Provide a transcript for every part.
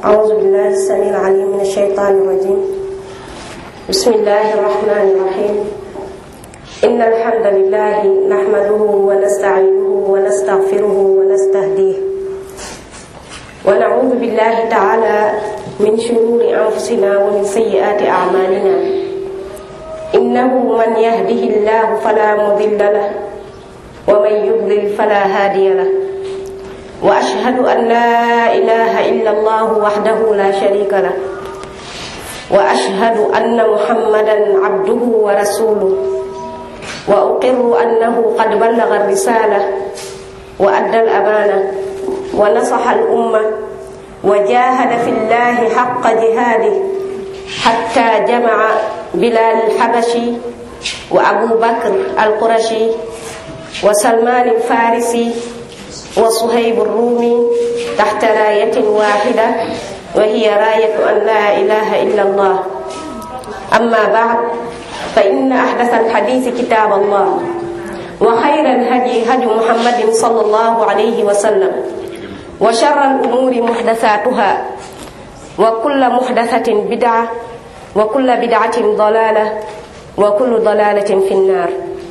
أعوذ بالله السميع العليم من الشيطان الرجيم بسم الله الرحمن الرحيم إن الحمد لله نحمده ونستعينه ونستغفره ونستهديه ونعوذ بالله تعالى من شرور أنفسنا ومن سيئات أعمالنا إنه من يهده الله فلا مضل له ومن يضلل فلا هادي له وأشهد أن لا إله إلا الله وحده لا شريك له وأشهد أن محمدا عبده ورسوله وأقر أنه قد بلغ الرسالة وأدى الأمانة ونصح الأمة وجاهد في الله حق جهاده حتى جمع بلال الحبشي وأبو بكر القرشي وسلمان الفارسي وصهيب الرومي تحت راية واحدة وهي راية أن لا إله إلا الله أما بعد فإن أحدث الحديث كتاب الله وخير الهدي هدي محمد صلى الله عليه وسلم وشر الأمور محدثاتها وكل محدثة بدعة وكل بدعة ضلالة وكل ضلالة في النار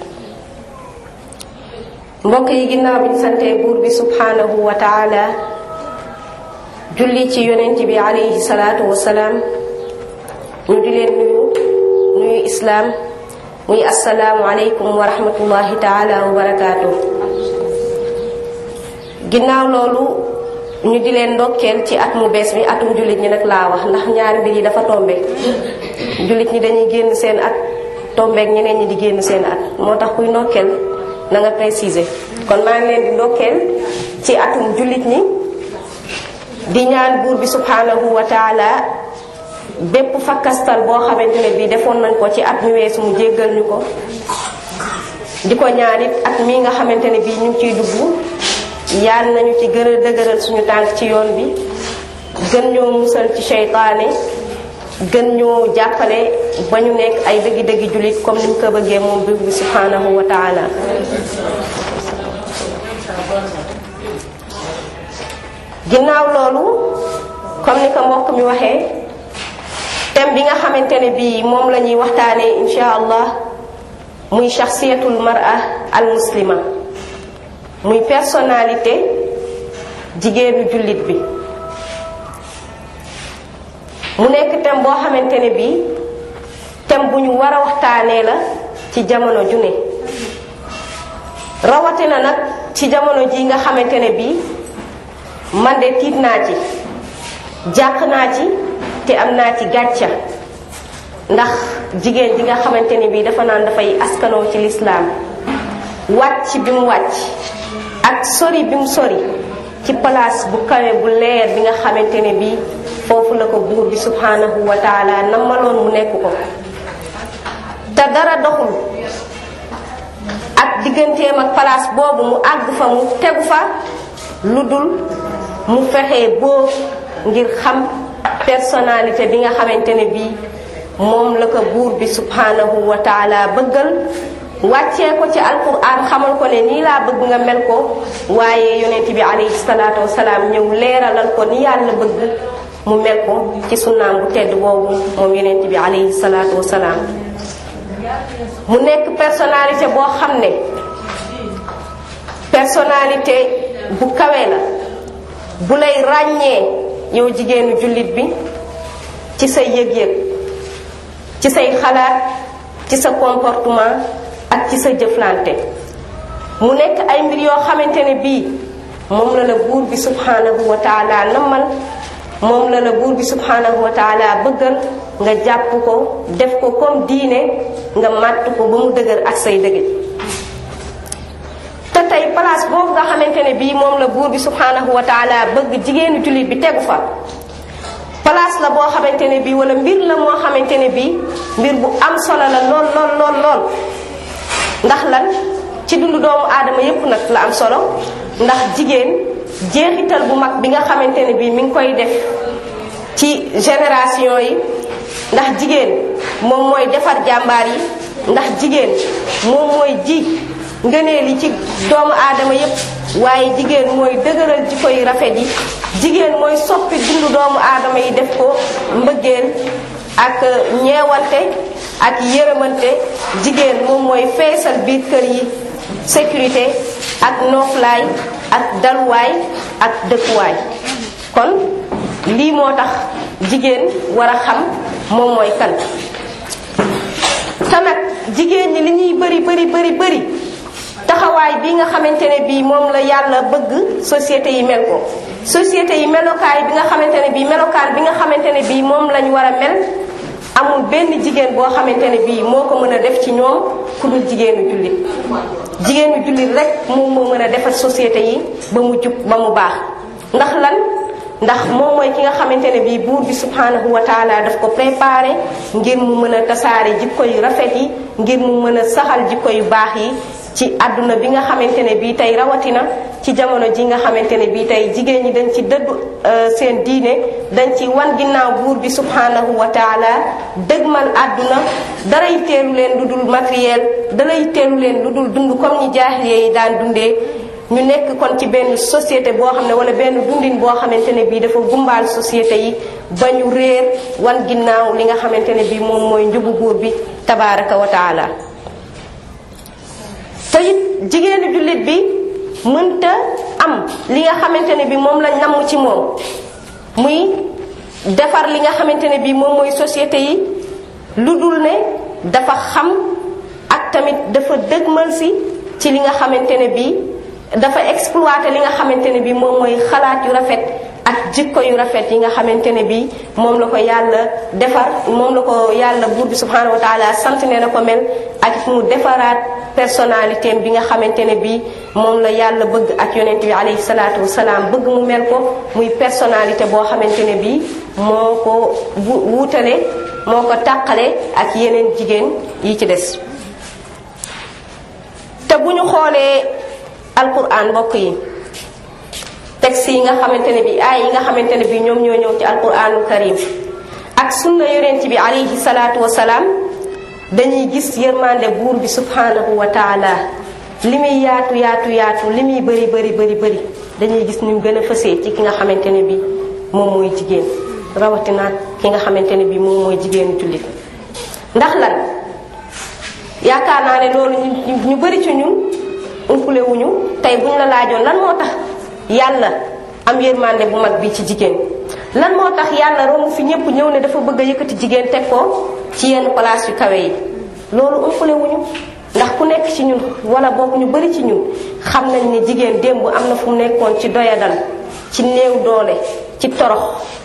mbokk yi ginnaaw bi ñu santee buur bi subhanahu wa taala julli ci yonent bi alayhi salaatu wasalaam ñu di leen nuyu nuyu islaam muy asalaamu aleykum wa rahmatullahi taala wa barakaatu ginnaaw loolu ñu di leen ndokkeel ci at mu bees bi atum jullit ñi nag laa wax ndax ñaari mbir yi dafa tombe jullit ñi dañuy génn seen at tombeek ñeneen ñi di génn seen at moo tax kuy ndokkeel na nga préciser kon maa ngi leen di ndokkeel ci atum jullit ñi di ñaan buur bi subhanahu wa taala bépp fakkastal boo xamante ne bii defoon nañ ko ci at mi weesu mu jéggal ñu ko di ko ñaan it at mii nga xamante ne bii ñu ngi ciy dugg yal nañu ci gën a dëgëral suñu tànk ci yoon bi gën ñoo musal ci seytaane gën ñoo jàppale ba ñu nekk ay dëggi-dëggi jullit comme ni mu ko bëggee moom buur bi subhanahu wa taala ginnaaw loolu comme ni ko mbokk mi waxee thème bi nga xamante ne bii moom la ñuy waxtaanee insha allah muy shaxsiyatul mar'a al muslima muy personnalité jigéenu jullit bi mu nekk thème boo xamante ne bii thème bu ñu war a waxtaanee la ci jamono ju ne rawatina nag ci jamono ji nga xamante ne bii man de tiit naa ci jàq naa ci te am naa ci gàcca ndax jigéen ji nga xamante ne bii dafa naan dafay askanoo ci lislaam wàcc bi mu wàcc ak sori bi mu sori ci place bu kawe bu leer bi nga xamante ne bii foofu la ko buur bi subhanahu wa taala namaloon mu nekk ko te dara doxul ak digganteem ak place boobu mu àgg fa mu tegu fa lu dul mu fexe boo ngir xam personnalité bi nga xamante ne bii moom la ko buur bi subhanahu wa taala bëggal wàccee ko ci alquran xamal ko ne nii laa bëgg nga mel ko waaye yonent bi alayhi salaatu wasalaam ñëw leeralal ko ni yàlla bëgg mu mel ko ci sunnaam bu tedd boobu moom yonent bi alayhi salaatu wasalaam mu nekk personnalité boo xam ne personnalité bu kawe la bu lay ràññee yow jigéenu jullit bi ci say yëg-yëg ci say xalaat ci sa comportement ak ci sa jëflante mu nekk ay mbir yoo xamante ne bii moom la la buur bi subhanahu wa taala nammal moom la la buur bi subhanahu wa taala bëggal nga jàpp ko def ko comme diine nga màtt ko ba mu dëgër ak say dëgëj te tey place boobu nga xamante ne bii moom la buur bi subhanahu wa taala bëgg jigéenu jullit bi tegu fa place la boo xamante ne bii wala mbir la moo xamante ne bii mbir bu am solo la lool lool lool lool ndax lan ci dundu doomu aadama yépp nag la am solo ndax jigéen jeexital bu mag bi nga xamante ne bii mi ngi koy def ci génération yi ndax jigéen moom mooy defar jàmbaar yi ndax jigéen moom mooy ji ngëneel yi ci doomu aadama yépp waaye jigéen mooy dëgëral jikko yu rafet yi jigéen mooy soppi dundu doomu aadama yi def ko mbëggeel ak ñeewante ak yërëmante jigéen moom mooy feesal biir kër yi sécurité ak nooflaay ak daluwaay ak dëkkuwaay kon lii moo tax jigéen war a xam moom mooy kan te nag jigéen ñi li ñuy bëri bëri bëri bëri taxawaay bi nga xamante ne bii moom la yàlla bëgg société yi mel ko société yi melokaay bi nga xamante ne bii melokaan bi nga xamante ne bii moom lañ war a mel amul benn jigéen boo xamante ne bii moo ko mën a def ci ñoom ku dul jigéenu jullit jigéenu jullit rek moom moo mën a defar société yi ba mu jub ba mu baax ndax lan ndax moom mooy ki nga xamante ne bii buur bi subhanahu wa taala daf ko préparé ngir mu mën a tasaare jikko yu rafet yi ngir mu mën a saxal jikko yu baax yi ci àdduna bi nga xamante ne bii tey rawatina ci jamono ji nga xamante ne bii tey jigéen ñi dañ ci dëddu seen diine dañ ci wan ginnaaw buur bi subhanahu wa taala dëgmal àdduna daray teelu leen lu dul matériel daray teelu leen lu dul dund comme ñi jaahiliya yi daan dundee ñu nekk kon ci benn société boo xam ne wala benn dundin boo xamante ne bii dafa gumbaal société yi ba ñu réer wan ginnaaw li nga xamante ne bii moom mooy njubu buur bi tabaraka wa taala te it jigéenu jullit bi mënta am li nga xamante ne bi moom lañ namm ci moom muy defar li nga xamante ne bi moom mooy société yi lu dul ne dafa xam ak tamit dafa dëgmal si ci li nga xamante ne bi dafa exploité li nga xamante ne bi moom mooy xalaat yu rafet ak jikko yu rafet yi nga xamante ne bi moom la ko yàlla defar moom la ko yàlla buur bi subhanahu wa taala sant ne na ko mel ak mu defaraat personnalité bi nga xamante ne bi moom la yàlla bëgg ak yonent bi alayhi salaatu wasalaam bëgg mu mel ko muy personnalité boo xamante ne bi moo ko wuutale moo ko tàqale ak yeneen jigéen yi ci des te bu ñu xoolee alquran mbokk yi texte yi nga xamante ne bi aay yi nga xamante ne bi ñoom ñoo ñëw ci alquranul karim ak sunna yonent bi alayhi salaatu wasalaam dañuy gis yërmande buur bi subhanahu wa taala li muy yaatu yaatu yaatu li muy bëri bëri bëri bëri dañuy gis ni mu gën a fësee ci ki nga xamante ne bi moom mooy jigéen rawatina ki nga xamante ne bi moom mooy jigéenu jullit ndax lan yaakaar naa ne loolu ñu ñu bëri ci ñun umpule wuñu tey buñ la laajoon lan moo tax yàlla am yërmande bu mag bi ci jigéen lan moo tax yàlla romb fi ñëpp ñëw ne dafa bëgg a yëkkati jigéen teg ko ci yenn place yu kawe yi loolu umpule wuñu ndax ku nekk ci ñun wala boog ñu bari ci ñun xam nañ ne jigéen démb am na fu mu nekkoon ci doyadal ci néew doole ci torox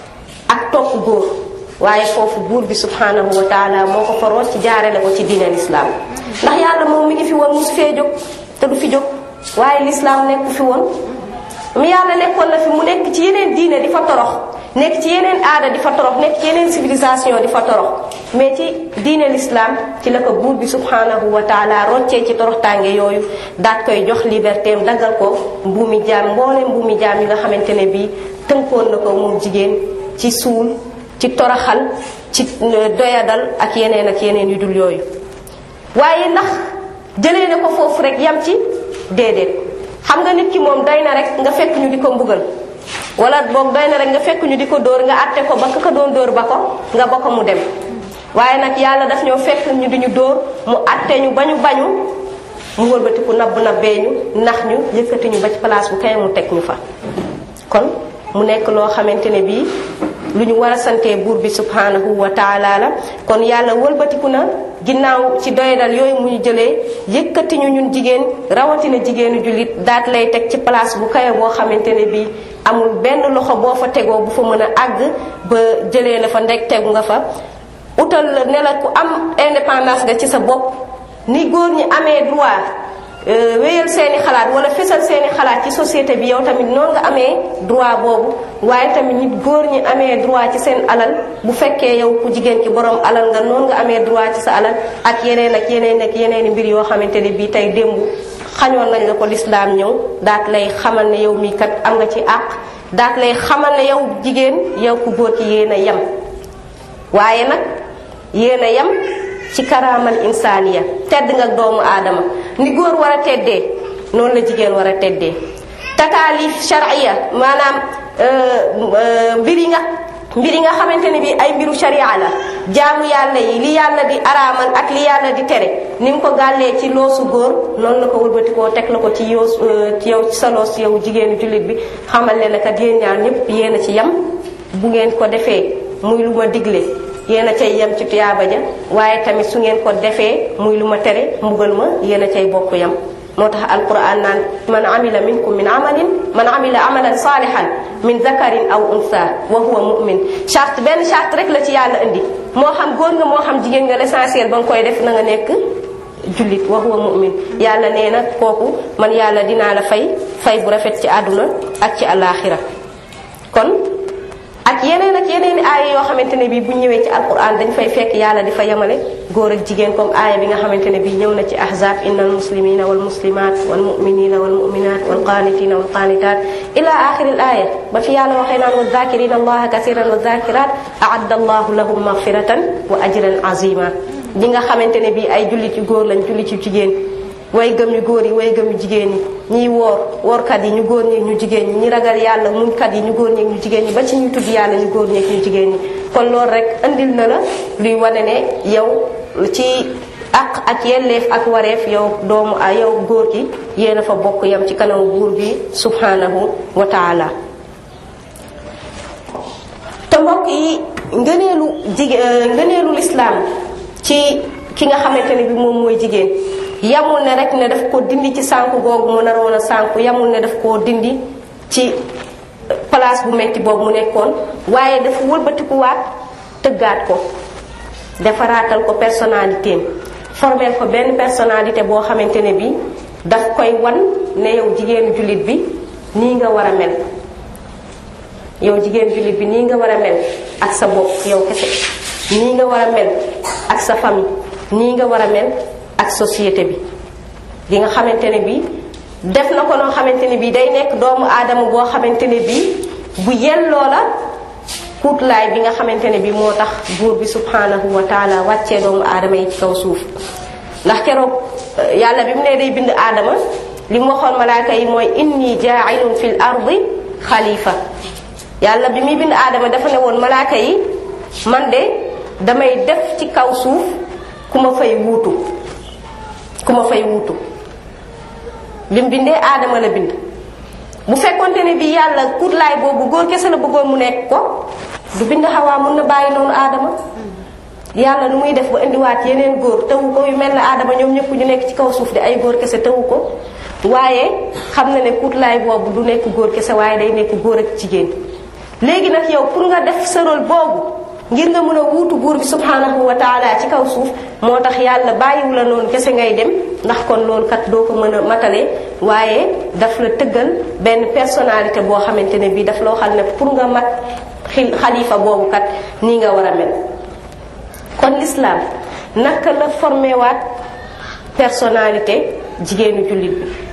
ak topp góor waaye foofu buur bi subhanahu wa taala moo ko faroot ci jaarale ko ci diine lislaam ndax yàlla moom mi ngi fi woon musu fee jóg te du fi jóg waaye lislaam nekku fi woon mu yàlla nekkoon na fi mu nekk ci yeneen diine di fa torox nekk ci yeneen aada di fa torox nekk ci yeneen civilisation di fa torox mais ci diine l'islam ci la ko buur bi subhanahu wa taala roccee ci toroxtànge yooyu daat koy jox liberté am daggal ko mbuumi jaam mboole mbuumi jaam yi nga xamante ne bii tënkoon na ko moom jigéen ci suul ci toroxal ci doyadal ak yeneen ak yeneen yu dul yooyu waaye ndax jëlee na ko foofu rek yam ci déedéet xam nga nit ki moom doy na rek nga fekk ñu di ko mbugal wala boog doy na rek nga fekk ñu di ko dóor nga àtte ko ba ka ko doon dóor ba ko nga ba ko mu dem waaye nag yàlla daf ñoo fekk ñu di ñu dóor mu àtte ñu ba ñu bañu mu wëlbatiku nabb nabbee ñu nax ñu yëkkati ñu ba ci place bu kay mu teg ñu fa kon mu nekk loo xamante ne bii lu ñu war a santee buur bi subhanahu wa taala la kon yàlla wëlbatiku na ginnaaw ci doyadal yooyu mu ñu jëlee yëkkati ñu ñun jigéen rawatina jigéenu jullit daat lay teg ci place bu kawe boo xamante ne bii amul benn loxo boo fa tegoo bu fa mën a àgg ba jëlee la fa ndeg tegu nga fa utal la ne la ku am indépendance nga ci sa bopp ni góor ñi amee droit wéyal seeni xalaat wala fesal seeni xalaat ci société bi yow tamit noonu nga amee droit boobu waaye tamit nit góor ñi amee droit ci seen alal bu fekkee yow ku jigéen ki borom alal nga noonu nga amee droit ci sa alal ak yeneen ak yeneen ak yeneen mbir yoo xamante ne bii tey démb xañoon nañ la ko lislaam ñëw daat lay xamal ne yow mii kat am nga ci àq daat lay xamal ne yow jigéen yow ku góor ki yéen a yem waaye nag yéen a yem ci karaamal insaaniya tedd nga doomu aadama ni góor war a teddee noonu la jigéen war a teddee takaalif shar'iyya maanaam mbir yi nga mbir yi nga xamante ne bi ay mbiru sharia la jaamu yàlla yi li yàlla di araamal ak li yàlla di tere ni mu ko gàllee ci loosu góor noonu la ko wëlbatikoo teg la ko ci yow ci yow ci sa loos yow jigéenu jullit bi xamal leen kat yéen ñaar ñëpp yéen a ci yem bu ngeen ko defee muy lu ma digle yéen a cay yem ci tuyaaba ja waaye tamit su ngeen ko defee muy lu ma tere mbugal ma yéen a cay bokk yem moo tax alquran naan man amila minkum min amalin man amila amalan salihan min zakarin aw unsa wa huwa mu'min charte benn charte rek la ci yàlla indi moo xam góor nga moo xam jigéen nga l'essentiel ba nga koy def na nga nekk jullit wa huwa mu'min yàlla nee na kooku man yàlla dinaa la fay fay bu rafet ci àdduna ak ci alaxira kon ak yeneen ak yeneen aaya yoo xamante ne bii bu ñëwee ci alquran dañ fay fekk yàlla di fa yemale góor ak jigéen comme aaya bi nga xamante ne bii ñëw na ci ahzab inna al muslimina wal muslimat wal muminina wal muminat wal qanitina wal qanitat ila axiri al aaya ba fi yàlla waxee naan wa zakirina allaha kasiran wa zakirat aadda allahu lahum magfiratan wa ajran azima ñi nga xamante ne bii ay jullit yu góor lañ jullit yu jigéen way gëm yu góor yi way gëm yu jigéen ñi ñiy woor woorkat yi ñu góor ñi ñu jigéen ñi ñi ragal yàlla muñkat yi ñu góor ñi ñu jigéen ñi ba ci ñu tudd yàlla ñu góor ñi ñu jigéen ñi kon loolu rek andil na la luy wane ne yow ci ak ak yelleef ak wareef yow doomu a yow góor gi yéen a fa bokk yam ci kanamu buur bi subhanahu wa taala te mbokk yi ngëneelu jigéen ngëneelu lislaam ci ki nga xamante ne bi moom mooy jigéen yamul ne rek ne daf ko dindi ci sànku googu mu naroon a sànku yamul ne daf koo dindi ci place bu metti boobu mu nekkoon waaye dafa wëlbatikuwaat tëggaat ko defaraatal ko personnalité am formel ko benn personnalité boo xamante ne bi daf koy wan ne yow jigéenu jullit bi nii nga war a mel yow jigéen jullit bi nii nga war a mel ak sa bopp yow kese nii nga war a mel ak sa famille nii nga war a mel ak société bi bi nga xamante ne bi def na ko noo xamante ne bi day nekk doomu aadama boo xamante ne bi bu yelloo la kuutlaay bi nga xamante ne bi moo tax buur bi subhanahu wa taala wàccee doomu aadama yi ci kaw suuf ndax keroog yàlla bi mu ne day bind aadama li mu waxoon malaaka yi mooy inni jaailun fil ardi xalifa yàlla bi muy bind aadama dafa ne woon malaaka yi man de damay def ci kaw suuf ku ma fay wuutu ku ma fay wuutu bi mu bindee aadama la bind bu fekkonte ne bi yàlla kutlaay boobu góor kese la bëggoon mu nekk ko du bind xawaa mun na bàyyi noonu aadama yàlla nu muy def ba indiwaat yeneen góor tawu ko yu mel ne aadama ñoom ñëpp ñu nekk ci kaw suuf di ay góor kese tawu ko waaye xam na ne kutlaay boobu du nekk góor kese waaye day nekk góor ak jigéen léegi nag yow pour nga def sa rôle boobu ngir nga mën a wuutu buur bi subhanahu wa taala ci kaw suuf moo tax yàlla bàyyiwu la noonu kese ngay dem ndax kon loolu kat doo ko mën a matale waaye daf la tëggal benn personnalité boo xamante ne bii daf loo xam ne pour nga mat xalifa boobu kat nii nga war a mel kon l'islam naka la formé waat personnalité jigéenu jullit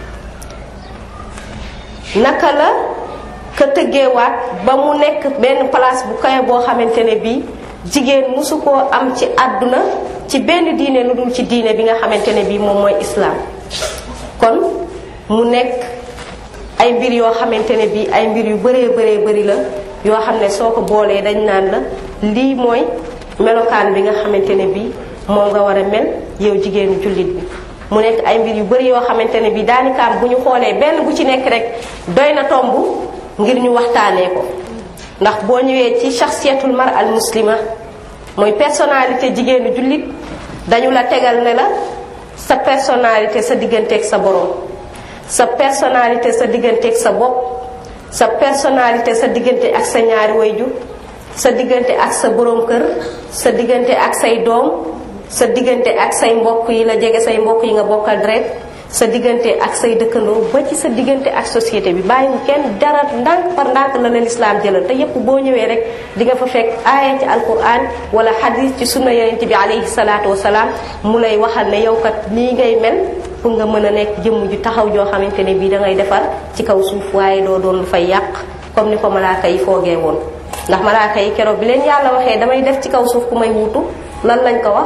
bi naka la ka tëggeewaat ba mu nekk benn place bu kawe boo xamante ne bii jigéen mosu koo am ci àdduna ci benn diine lu dul ci diine bi nga xamante ne bii moom mooy islaam kon mu nekk ay mbir yoo xamante ne bii ay mbir yu bëree bëree bëri la yoo xam ne soo ko boolee dañ naan la lii mooy melokaan bi nga xamante ne bii moom nga war a mel yow jigéenu jullit bi mu nekk ay mbir yu bëri yoo xamante ne bii daanikaam bu ñu xoolee benn bu ci nekk rek doy na tomb ngir ñu waxtaanee ko ndax boo ñëwee ci shaxsiyatul mar al muslima mooy personnalité jigéenu jullit dañu la tegal ne la sa personnalité sa digganteeg sa borom sa personnalité sa digganteeg sa bopp sa personnalité sa diggante ak sa ñaari wayjur sa diggante ak sa borom kër sa diggante ak say doom sa diggante ak say mbokk yi la jege say mbokk yi nga bokkal deret sa diggante ak say dëkkandoo ba ci sa diggante ak société bi bàyyiwu kenn dara ndànk par ndànk la la lislaam jëlal te yépp boo ñëwee rek di nga fa fekk aaya ci alquran wala xadis ci sunna yonent bi alayhi salaatu wasalaam mu lay waxal ne yow kat nii ngay mel pour nga mën a nekk jëmm ju taxaw joo xamante ne bii da ngay defar ci kaw suuf waaye doo doon lu fay yàq comme ni ko malaaka yi foogee woon ndax malaaka yi keroog bi leen yàlla waxee damay def ci kaw suuf ku may wuutu lan lañ ko wax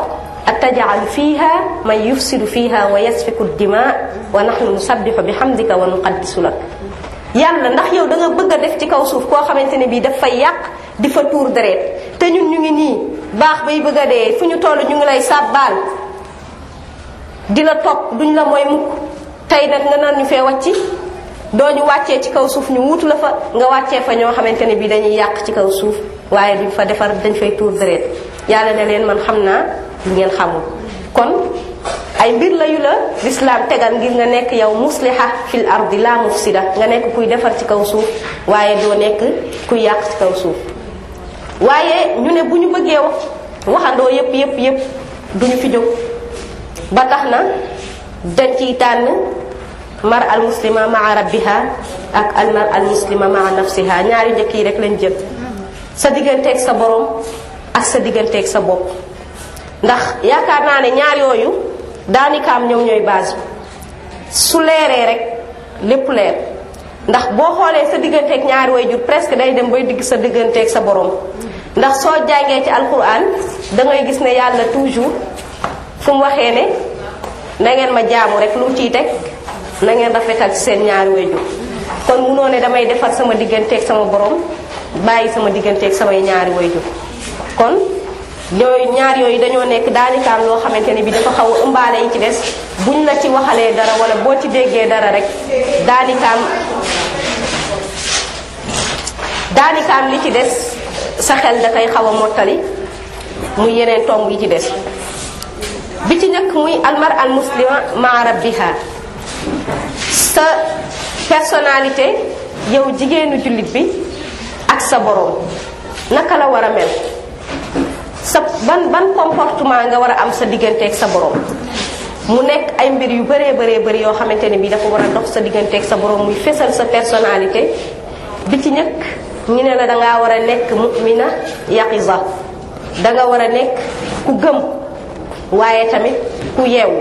atajal fiha man yufsidu fiha wa yasfiku dima wa nahnu nusabbihu bi hamdika wa nuqaddisu lak yàlla ndax yow da nga bëgg a def ci kaw suuf koo xamante ne bii daf fay yàq di fa tuur deret te ñun ñu ngi nii baax bay bëgg a dee fu ñu toll ñu ngi lay sàbbaal di la topp duñ la mooy mukk tey nag nga naan ñu fee wàcci doo ñu wàccee ci kaw suuf ñu wuutu la fa nga wàccee fa ñoo xamante ne bii dañuy yàq ci kaw suuf waaye duñ fa defar dañ fay tuur deret yàlla ne leen man xam naa lu ngeen xamul kon ay mbir la yu la lislaam tegal ngir nga nekk yow musliha fil ardi la mufsida nga nekk kuy defar ci kaw suuf waaye doo nekk kuy yàq ci kaw suuf waaye ñu ne bu ñu bëggee waxandoo yépp yépp yépp duñu fi jóg ba tax na dañ ciy tànn mar al muslima maa rabbiha ak al mar al muslima maa nafsiha ñaari njëkk yi rek lañ jël sa digganteeg sa borom ak sa digganteeg sa bopp ndax yaakaar naa ne ñaar yooyu daanikaam ñoom ñooy base bi su leeree rek lépp leer ndax boo xoolee sa digganteeg ñaari waajur presque day dem bay digg sa digganteeg sa borom ndax soo jàngee ci alquran da ngay gis ne yàlla toujours fu mu waxee ne na ngeen ma jaamu rek lu mu ciy teg na ngeen rafetal ci seen ñaari waajur kon munoo ne damay defar sama digganteeg sama borom bàyyi sama digganteeg samay ñaari waajur kon yooyu ñaar yooyu dañoo nekk daanikaam loo xamante ne bi dafa xaw a ëmbaale yi ci des buñ la ci waxalee dara wala boo ci déggee dara rek daanikaam daanikaam li ci des sa xel da koy xaw a mottali muy yeneen tomb yi ci des bi ci njëkk muy almar al muslima maa rabbiha sa personnalité yow jigéenu jullit bi ak sa borom naka la war a mel sa ban ban comportement nga war a am sa digganteeg sa borom mu nekk ay mbir yu bëree bëree bëri yoo xamante ne bi dafa war a dox sa digganteeg sa borom muy fesal sa personnalité bi ci njëkk ñu ne la dangaa war a nekk mu'mina yaqiza danga war a nekk ku gëm waaye tamit ku yeewu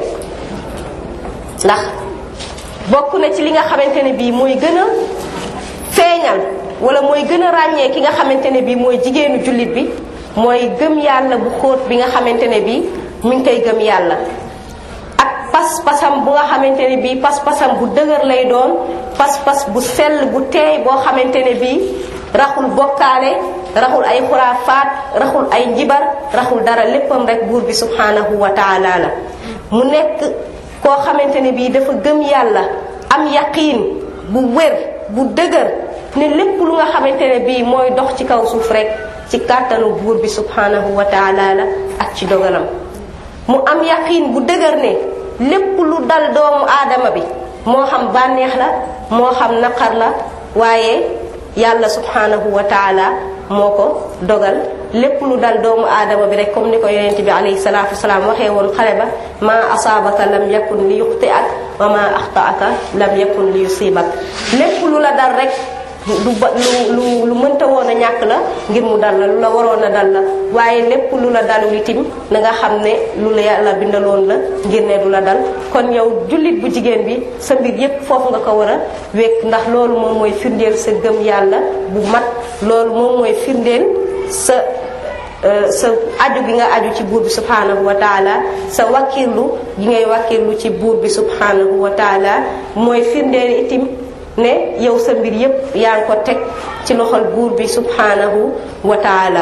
ndax bokk na ci li nga xamante ne bii mooy gën a feeñal wala mooy gën a ràññee ki nga xamante ne bii mooy jigéenu jullit bi mooy gëm yàlla bu xóot bi nga xamante ne bii mu ngi koy gëm yàlla ak pas-pasam bu nga xamante ne bii pas-pasam bu dëgër lay doon pas-pas bu sell bu teey boo xamante ne bii raxul bokkaale raxul ay xuraafaat raxul ay njibar raxul dara léppam rek buur bi subhanahu wa taala la mu nekk koo xamante ne bii dafa gëm yàlla am yaqiin bu wér bu dëgër ne lépp lu nga xamante ne bii mooy dox ci kaw suuf rek ci kàttanu buur bi subhanahu wa taala la ak ci dogalam mu am yaqiin bu dëgër ne lépp lu dal doomu aadama bi moo xam bànneex la moo xam naqar la waaye yàlla subhanahu wa taala moo ko dogal lépp lu dal doomu aadama bi rek comme ni ko yonent bi alayhi salaatu wasalaam waxee woon xale ba ma asaabaka lam yakun li yuxti ak wa ma axtaaka lam yakun li yusibak lépp lu la dal rek lu ba lu lu lu mënta woon a ñàkk la ngir mu dal la lu la waroon a dal la waaye lépp lu la dalul itim na nga xam ne lu la yàlla bindaloon la ngir ne du la dal kon yow jullit bu jigéen bi sa mbir yépp foofu nga ko war a wékk ndax loolu moom mooy firndeel sa gëm yàlla bu mat loolu moom mooy firndeel sa sa aju gi nga aju ci buur bi subhanahu wa taala sa wakkirlu gi ngay wakkirlu ci buur bi subhanahu wa taala mooy firndeel itim ne yow sa mbir yépp yaa ngi ko teg ci loxol buur bi subhanahu wa taala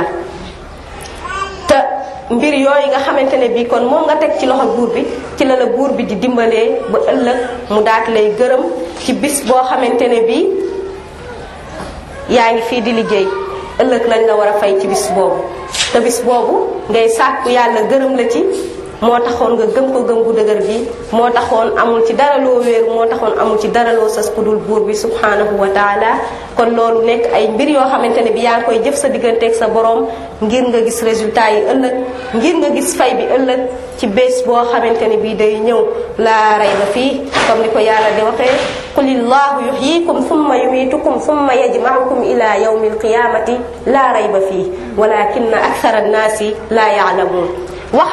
te mbir yooyu nga xamante ne bii kon moom nga teg ci loxol buur bi ci la la buur bi di dimbalee ba ëllëg mu daat lay gërëm ci bis boo xamante ne bii yaa ngi fii di liggéey ëllëg lañ la war a fay ci bis boobu te bis boobu ngay sàkku yàlla gërëm la ci moo taxoon nga gëm ko gëm gu dëgër bi moo taxoon amul ci dara loo wéeru moo taxoon amul ci dara loo sas ku dul buur bi subhanahu wa taala kon loolu nekk ay mbir yoo xamante ne bi yaa ngi koy jëf sa digganteeg sa borom ngir nga gis résultat yi ëllëg ngir nga gis fay bi ëllëg ci bés boo xamante ne bi day ñëw laa rayba fii comme ni ko yàlla di waxee qulillahu yuhyikum thumma yumitukum thumma yajmaukum ila yawmi alqiyamati laa rayba fii walakinna akthara annaasi laa yaalamuun waxal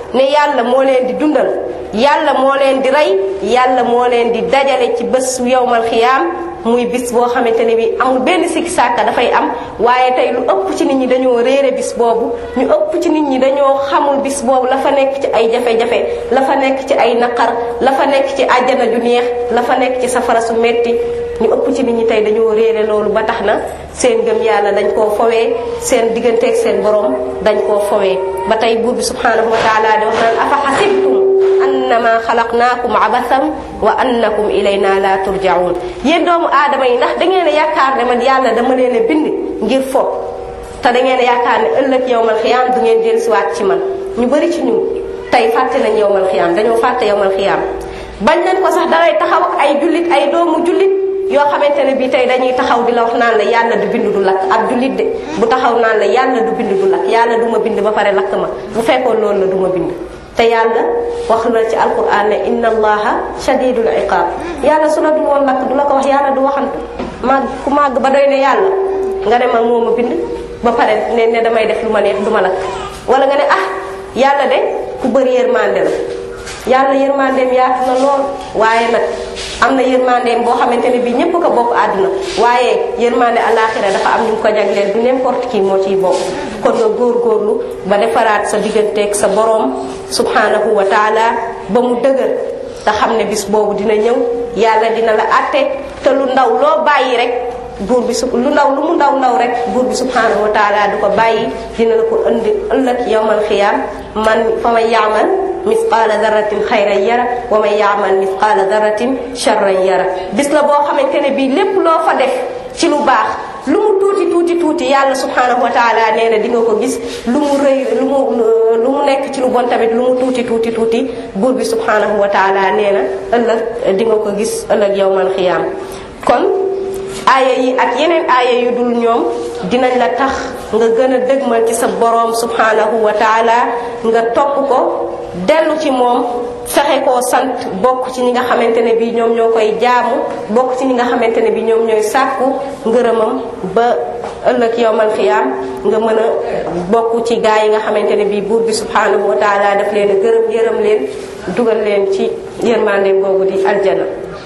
ne yàlla moo leen di dundal yàlla moo leen di rey yàlla moo leen di dajale ci bés yowmal xiyaam muy bis boo xamante ne bi amul benn sikki sàkka dafay am waaye tey lu ëpp ci nit ñi dañoo réere bis boobu ñu ëpp ci nit ñi dañoo xamul bis boobu la fa nekk ci ay jafe-jafe la fa nekk ci ay naqar la fa nekk ci àjjana ju neex la fa nekk ci safara su metti ñu ëpp ci nit ñi tey dañoo réere loolu ba tax na seen gëm yàlla dañ koo fowee seen digganteeg seen borom dañ koo fowee ba tey buur bi subhanahu wa taala di wax naan afa xasibtum annama xalaqnaakum abasan wa annakum ilayna la turjaun yéen doomu aadama yi ndax da ngeen a yaakaar ne man yàlla dama leen a bind ngir fo te da ngeen a yaakaar ne ëllëg yowmal xiyaam du ngeen dellusiwaat ci man ñu bëri ci ñun tey fàtte nañ yowmal xiyaam dañoo fàtte yowmal xiyaam bañ nañ ko sax dangay taxaw ak ay jullit ay doomu jullit yoo xamante ne bii tey dañuy taxaw di la wax naan la yàlla du bind du lakk ab jullit de bu taxaw naan la yàlla du bind du lakk yàlla du ma bind ba pare lakk ma bu fekkoon loolu la du ma bind te yàlla wax na ci alquran ne inna allaha shadidul iqab yàlla su la du woon lakk du la ko wax yàlla du waxantu màgg ku màgg ba doy ne yàlla nga ne ma moo ma bind ba pare ne ne damay def lu ma neex du ma lakk wala nga ne ah yàlla de ku bëri yërmande la yàlla yërmandeem yaatu na lool waaye nag am na yërmandeem boo xamante ne bii ñépp ko bokk àdduna waaye yërmande alaxira dafa am ñu ko jagleel du n'importe qui moo ciy bokk kon nga góorgóorlu ba defaraat sa digganteeg sa boroom subhanahu wa taala ba mu dëgër te xam ne bis boobu dina ñëw yàlla dina la àtte te lu ndaw loo bàyyi rek buur bi su lu ndaw lu mu ndaw ndaw rek buur bi subhanahu wa taala du ko bàyyi dina la ko indi ëllëg yawmal xiyaam man fa man yaamal misqaala daratin xayran yara wa man yaamal misqaala daratin charran yara bis la boo xamante ne bii lépp loo fa def ci lu baax lu mu tuuti tuuti tuuti yàlla subhanahu wa taala nee na di nga ko gis lu mu rëy lu mu lu mu nekk ci lu bon tamit lu mu tuuti tuuti tuuti buur bi subhanahu wa taala nee na ëllëg di nga ko gis ëllëg yawmal xiyaam kon aaya yi ak yeneen aaya yu dul ñoom dinañ la tax nga gën a dëgmal ci sa boroom subhanahu wa taala nga topp ko dellu ci moom fexe koo sant bokk ci ñi nga xamante ne bii ñoom ñoo koy jaamu bokk ci ñi nga xamante ne bii ñoom ñooy sàkku ngërëmam ba ëllëg yowmal xiyaam nga mën a bokk ci gaa yi nga xamante ne bii buur bi subhanahu wa taala daf leen a gërëm yërëm leen dugal leen ci yërmande boobu di aljana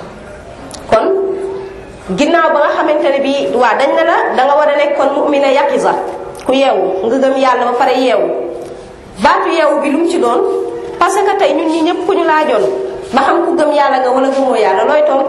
kon ginnaaw ba nga xamante ne bii waa dañ na la danga war a nekk kon mu'mina yaqiza ku yeewu nga gëm yàlla ba pare yeewu baatu yeewu bi lu mu ci doon parce que tey ñun ñi ñëpp ku ñu laajoon ba xam ku gëm yàlla nga wala gëmoo yàlla looy tontu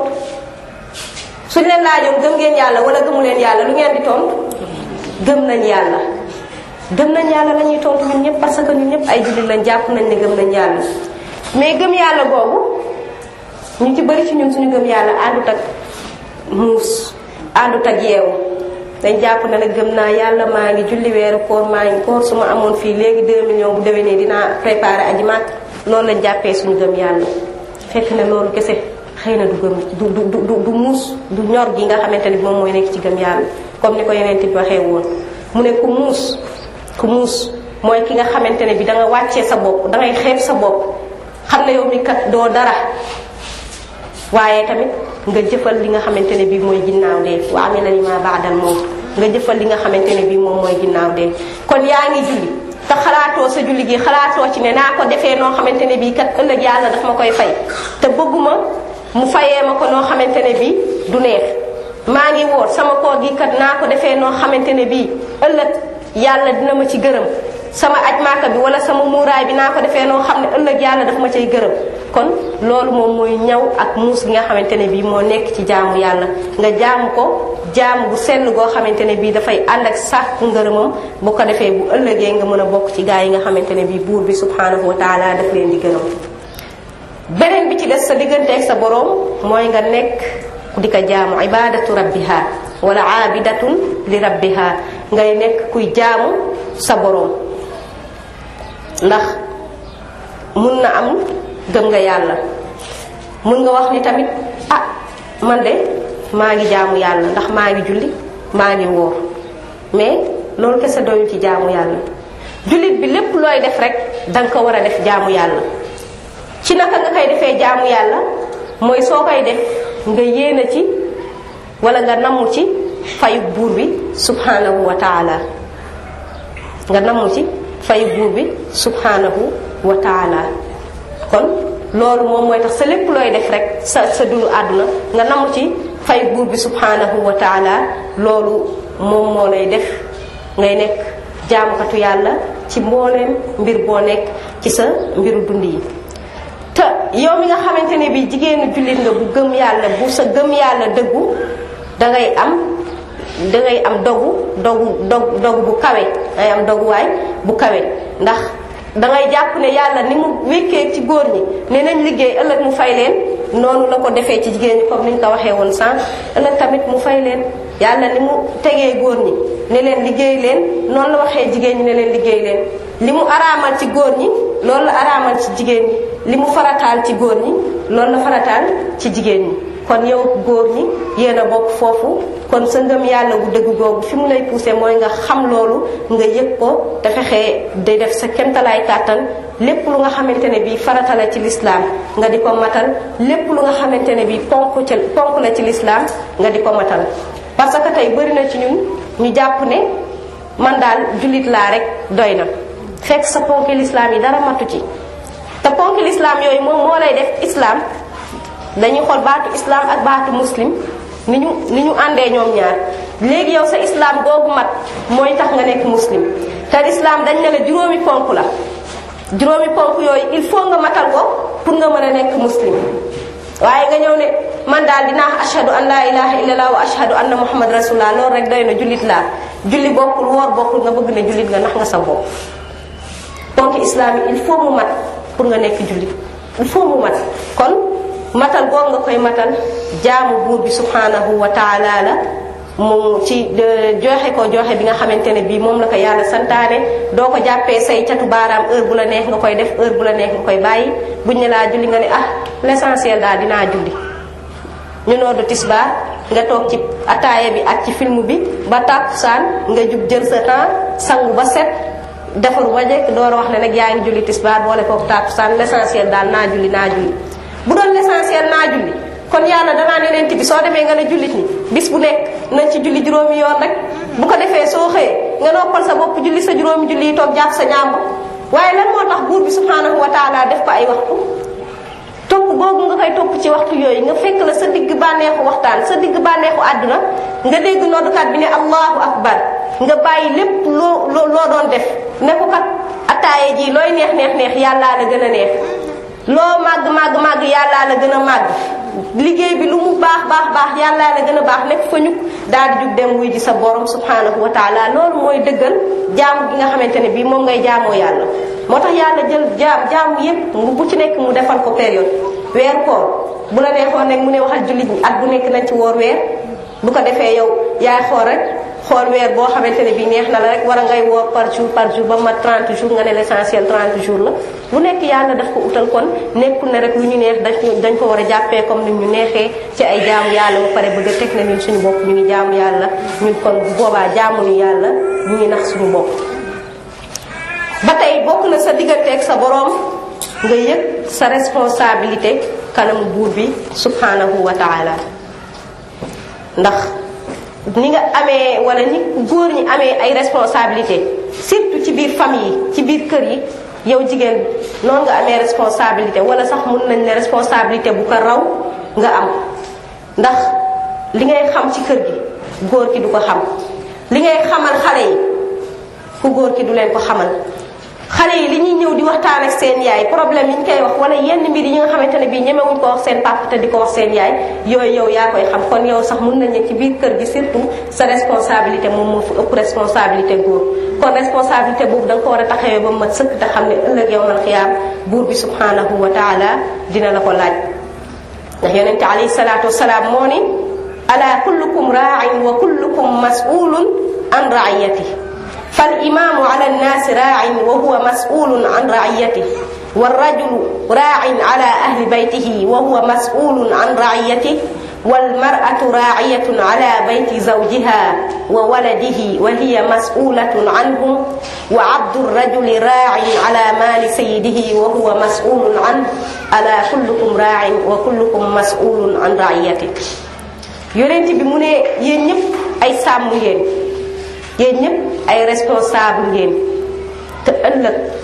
suñ leen laajoon gëm ngeen yàlla wala gëmu leen yàlla lu ngeen di tontu gëm nañ yàlla gëm nañ yàlla la ñuy tontu ñun ñëpp parce que ñun ñëpp ay jullit lañ jàpp nañ ne gëm nañ yàlla mais gëm yàlla googu ñu ci bëri ci ñun suñu gëm yàlla àndut ak muus àndut ak yeewu dañ jàpp ne nag gëm naa yàlla maa ngi julli weeru koor maa ngi koor su ma amoon fii léegi 2 millions bu déwénee dinaa préparé aji màkk loolu lañ jàppee suñu gëm yàlla fekk ne loolu kese xëy na du gëm du du du du muus du ñor gi nga xamante ni moom mooy nekk ci gëm yàlla comme ni ko yeneen bi waxee woon mu ne ku muus ku muus mooy ki nga xamante ne bi da nga wàccee sa bopp da ngay xeeb sa bopp xam ne yow mi kat doo dara waaye tamit nga jëfal li nga xamante ne bii mooy ginnaaw dee wa amila lima baadal moom nga jëfal li nga xamante ne bii moom mooy ginnaaw dee kon yaa ngi julli te xalaatoo sa julli gi xalaatoo ci ne naa ko defee noo xamante ne bii kat ëllëg yàlla daf ma koy fay te bëgguma mu fayee ma ko noo xamante ne bii du neex maa ngi woor sama koor gi kat naa ko defee noo xamante ne bii ëllëg yàlla dina ma ci gërëm sama aj maaka bi wala sama muuraay bi naa ko defee noo xam ne ëllëg yàlla daf ma cay gërëm kon loolu moom mooy ñaw ak muus gi nga xamante ne bii moo nekk ci jaamu yàlla nga jaamu ko jaamu bu sell goo xamante ne bii dafay ànd ak sàkku ngërëmam bu ko defee bu ëllëgee nga mën a bokk ci gaa yi nga xamante ne bii buur bi subhanahu wa taala daf leen di gërëm beneen bi ci des sa digganteeg sa boroom mooy nga nekk di ko jaamu ibadatu rabbiha wala aabidatun li rabbiha ngay nekk kuy jaamu sa boroom ndax mun na am gëm nga yàlla mun nga wax ni tamit ah man de maa ngi jaamu yàlla ndax maa ngi julli maa ngi wóor mais loolu kese doyul ci jaamu yàlla jullit bi lépp looy def rek danga ko war a def jaamu yàlla ci naka nga koy defee jaamu yàlla mooy soo koy def nga yéene ci wala nga namm ci fayu buur bi subhanahu wa taala nga namm ci fayu buur bi subhanahu wa taala kon loolu moom mooy tax sa lépp looy def rek sa sa dundu àdduna nga namu ci fay buur bi subhanahu wa taala loolu moom moo lay def ngay nekk jaamukatu yàlla ci mbooleem mbir boo nekk ci sa mbiru dund yi te yow mi nga xamante ne bi jigéenu jullit nga bu gëm yàlla bu sa gëm yàlla dëggu dangay am dangay am dogu dogu dog dogu bu kawe dangay am doguwaay bu kawe ndax dangay jàpp ne yàlla ni mu wékkee ci góor ñi ne nañ liggéey ëllëg mu fay leen noonu la ko defee ci jigéen ñi comme ni ñu ko waxee woon sànq ëllëg tamit mu fay leen yàlla ni mu tegee góor ñi ne leen liggéey leen noonu la waxee jigéen ñi ne leen liggéey leen li mu araamal ci góor ñi loolu la araamal ci jigéen ñi li mu farataal ci góor ñi loolu la farataal ci jigéen ñi kon yow góor ñi yéen a bokk foofu kon sa ngëm yàlla gu dëgg googu fi mu lay poussé mooy nga xam loolu nga yëg ko te fexee day def sa kemtalaay kàttan lépp lu nga xamante ne bii farata la ci lislaam nga di ko matal lépp lu nga xamante ne bii ponk ci ponk la ci lislaam nga di ko matal parce que tey bëri na ci ñun ñu jàpp ne man daal jullit laa rek doy na fekk sa ponk lislaam yi dara matu ci te ponk lislaam yooyu moom moo lay def islam dañuy xool baatu islam ak baatu muslim ni ñu ni ñu àndee ñoom ñaar léegi yow sa islam googu mat mooy tax nga nekk muslim te islam dañ ne la juróomi ponk la juróomi ponk yooyu il faut nga matal ko pour nga mën a nekk muslim waaye nga ñëw ne man daal dinaa ashhadu an laa ilaha illallah wa ashhadu anna muhammad rasulullah loolu rek doy na jullit laa julli bokkul woor bokkul nga bëgg ne jullit nga nax nga sa bopp ponk islam yi il faut mu mat pour nga nekk jullit il faut mu mat kon matal googu nga koy matal jaamu buur bi subhanahu wa taala la mu ci joxe ko joxe bi nga xamante ne bii moom la ko yàlla santaane doo ko jàppee say catu baaraam heure bu la neex nga koy def heure bu la neex nga koy bàyyi buñ ne laa julli nga ne ah l'essentiel daal dinaa julli ñu noodu tisbaar nga toog ci ataaya bi ak ci film bi ba tàkkusaan nga jug jël sa temps sangu ba set defaru ba jekk door a wax ne nag yaa ngi julli tisbaar boole kook tàkkusaan l'essentiel daal naa julli naa julli bu doon l'essentiel naa julli kon yàlla danaa ne leen bi soo demee nga ne jullit ñi bis bu nekk nañ ci julli juróomi yoon rek bu ko defee soo xëyee nga noppal sa bopp julli sa juróomi julli yi toog jàpp sa ñaambu waaye lan moo tax buur bi subhanahu wa taala def ko ay waxtu topp boobu nga koy topp ci waxtu yooyu nga fekk la sa digg bànneexu waxtaan sa digg bànneexu àdduna nga dégg noddukat bi ne allahu akbar nga bàyyi lépp loo loo loo doon def ne ko kat attaaye ji looy neex neex neex yàllaa la gën a neex loo màgg màgg màgg yàllaa la gën a màgg liggéey bi lu mu baax baax baax yàllaa la gën a baax nekk fa ñuk daal di jug dem wuy ji sa borom subhanahu wa taala loolu mooy dëggal jaamu gi nga xamante ne bii moom ngay jaamoo yàlla moo tax yàlla jël jaam jaamu yépp bu ci nekk mu defal ko période weer koor bu la neexoon rek mu ne waxal jullit ñi at bu nekk nañ ci woor weer bu ko defee yow yaay xool rek xool weer boo xamante ne bii neex na la rek war a ngay woor par jour par jour ba mat 30 jours nga ne l'essentiel 30 jours la bu nekk yàlla daf ko utal kon nekkul ne rek lu ñu neex dañ dañ ko war a jàppee comme ni ñu neexee ci ay jaamu yàlla ba pare bëgg a teg na ñun suñu bopp ñu ngi jaamu yàlla ñun kon bu boobaa jaamuñu yàlla ñu ngi nax suñu bopp ba tey bokk na sa digganteeg sa boroom nga yëg sa responsabilité kanamu buur bi subhanahu wa taala ndax ni nga amee wala ni góor ñi amee ay responsabilité surtout ci biir famille yi ci biir kër yi yow jigéen noonu nga amee responsabilité wala sax mun nañ ne responsabilité bu ko raw nga am ndax li ngay xam ci kër gi góor ki du ko xam li ngay xamal xale yi ku góor ki du leen ko xamal xale yi li ñuy ñëw di waxtaan ak seen yaay problème yi ñu koy wax wala yenn mbir yi nga xamante ne bii ñemewuñ ko wax seen papa te di ko wax seen yaay yooyu yow yaa koy xam kon yow sax mun nañ ne ci biir kër gi surtout sa responsabilité moom moo fi ëpp responsabilité góor kon responsabilité boobu da nga ko war a taxawee ba mat sëkk te xam ne ëllëg yow man xiyaam buur bi subhanahu wa taala dina la ko laaj ndax yonente alayhi salaatu wasalaam moo ni ala kullukum raain wa kullukum masulun an raiyati فالإمام على الناس راع وهو مسؤول عن رعيته والرجل راع على أهل بيته وهو مسؤول عن رعيته والمرأة راعية على بيت زوجها وولده وهي مسؤولة عنه وعبد الرجل راع على مال سيده وهو مسؤول عنه ألا كلكم راع وكلكم مسؤول عن رعيته يونت بمونه ينيب أي سامو yéen ñëpp ay responsable ngeen te ëllëg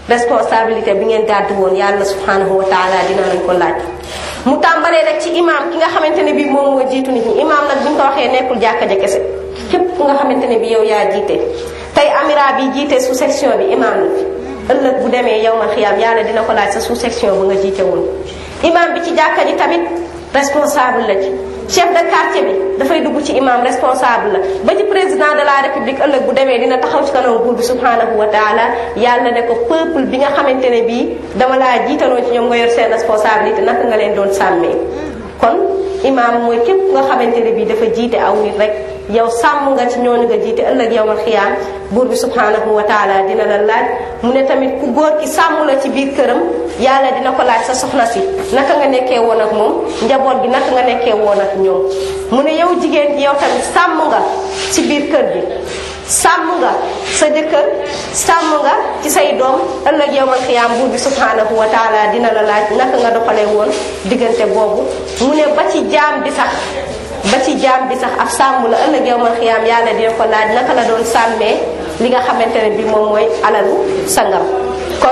responsabilité bi ngeen gàddu woon yàlla subhanahu wa taala dina lañ ko laaj mu tàmbalee rek ci imam ki nga xamante ne bii moom moo jiitu nit ñi imam nag bu ñu ko waxee nekkul jàkka ja kese képp ku nga xamante ne bii yow yaa jiite tey amira bi jiite sous section bi imam la fi ëllëg bu demee yow ma xiyaam yàlla dina ko laaj sa sous section bu nga jiite woon imam bi ci jàkka ji tamit responsable la ci chef de quartier bi dafay dugg ci imam responsable la ba ci président de la république ëllëg bu demee dina taxaw ci kanam buur bi subhanahu wa taala yàlla ne ko peuple bi nga xamante ne bii dama laa jiitaloo ci ñoom nga yor seen responsabilité naka nga leen doon sàmmee kon imam mooy képp nga xamante ne bii dafa jiite aw nit rek yow sàmm nga ci ñooñu nga jiite ëllëg yow ma xiyaam buur bi subhanahu wa taala dina la laaj mu ne tamit ku góor ki sàmm la ci biir këram yàlla dina ko laaj sa soxna si naka nga nekkee woon ak moom njaboot gi naka nga nekkee woon ak ñoom mu ne yow jigéen gi yow tamit sàmm nga ci biir kër gi sàmm nga sa jëkkër sàmm nga ci say doom ëllëg yow ma xiyaam buur bi subhanahu wa taala dina la laaj naka nga doxalee woon diggante boobu mu ne ba ci jaam bi sax ba ci jaam bi sax ab sàmm la ëllëg yow man xiyaam yàlla dina ko laaj naka la doon sàmmee li nga xamante ne bi moom mooy alalu sangam kon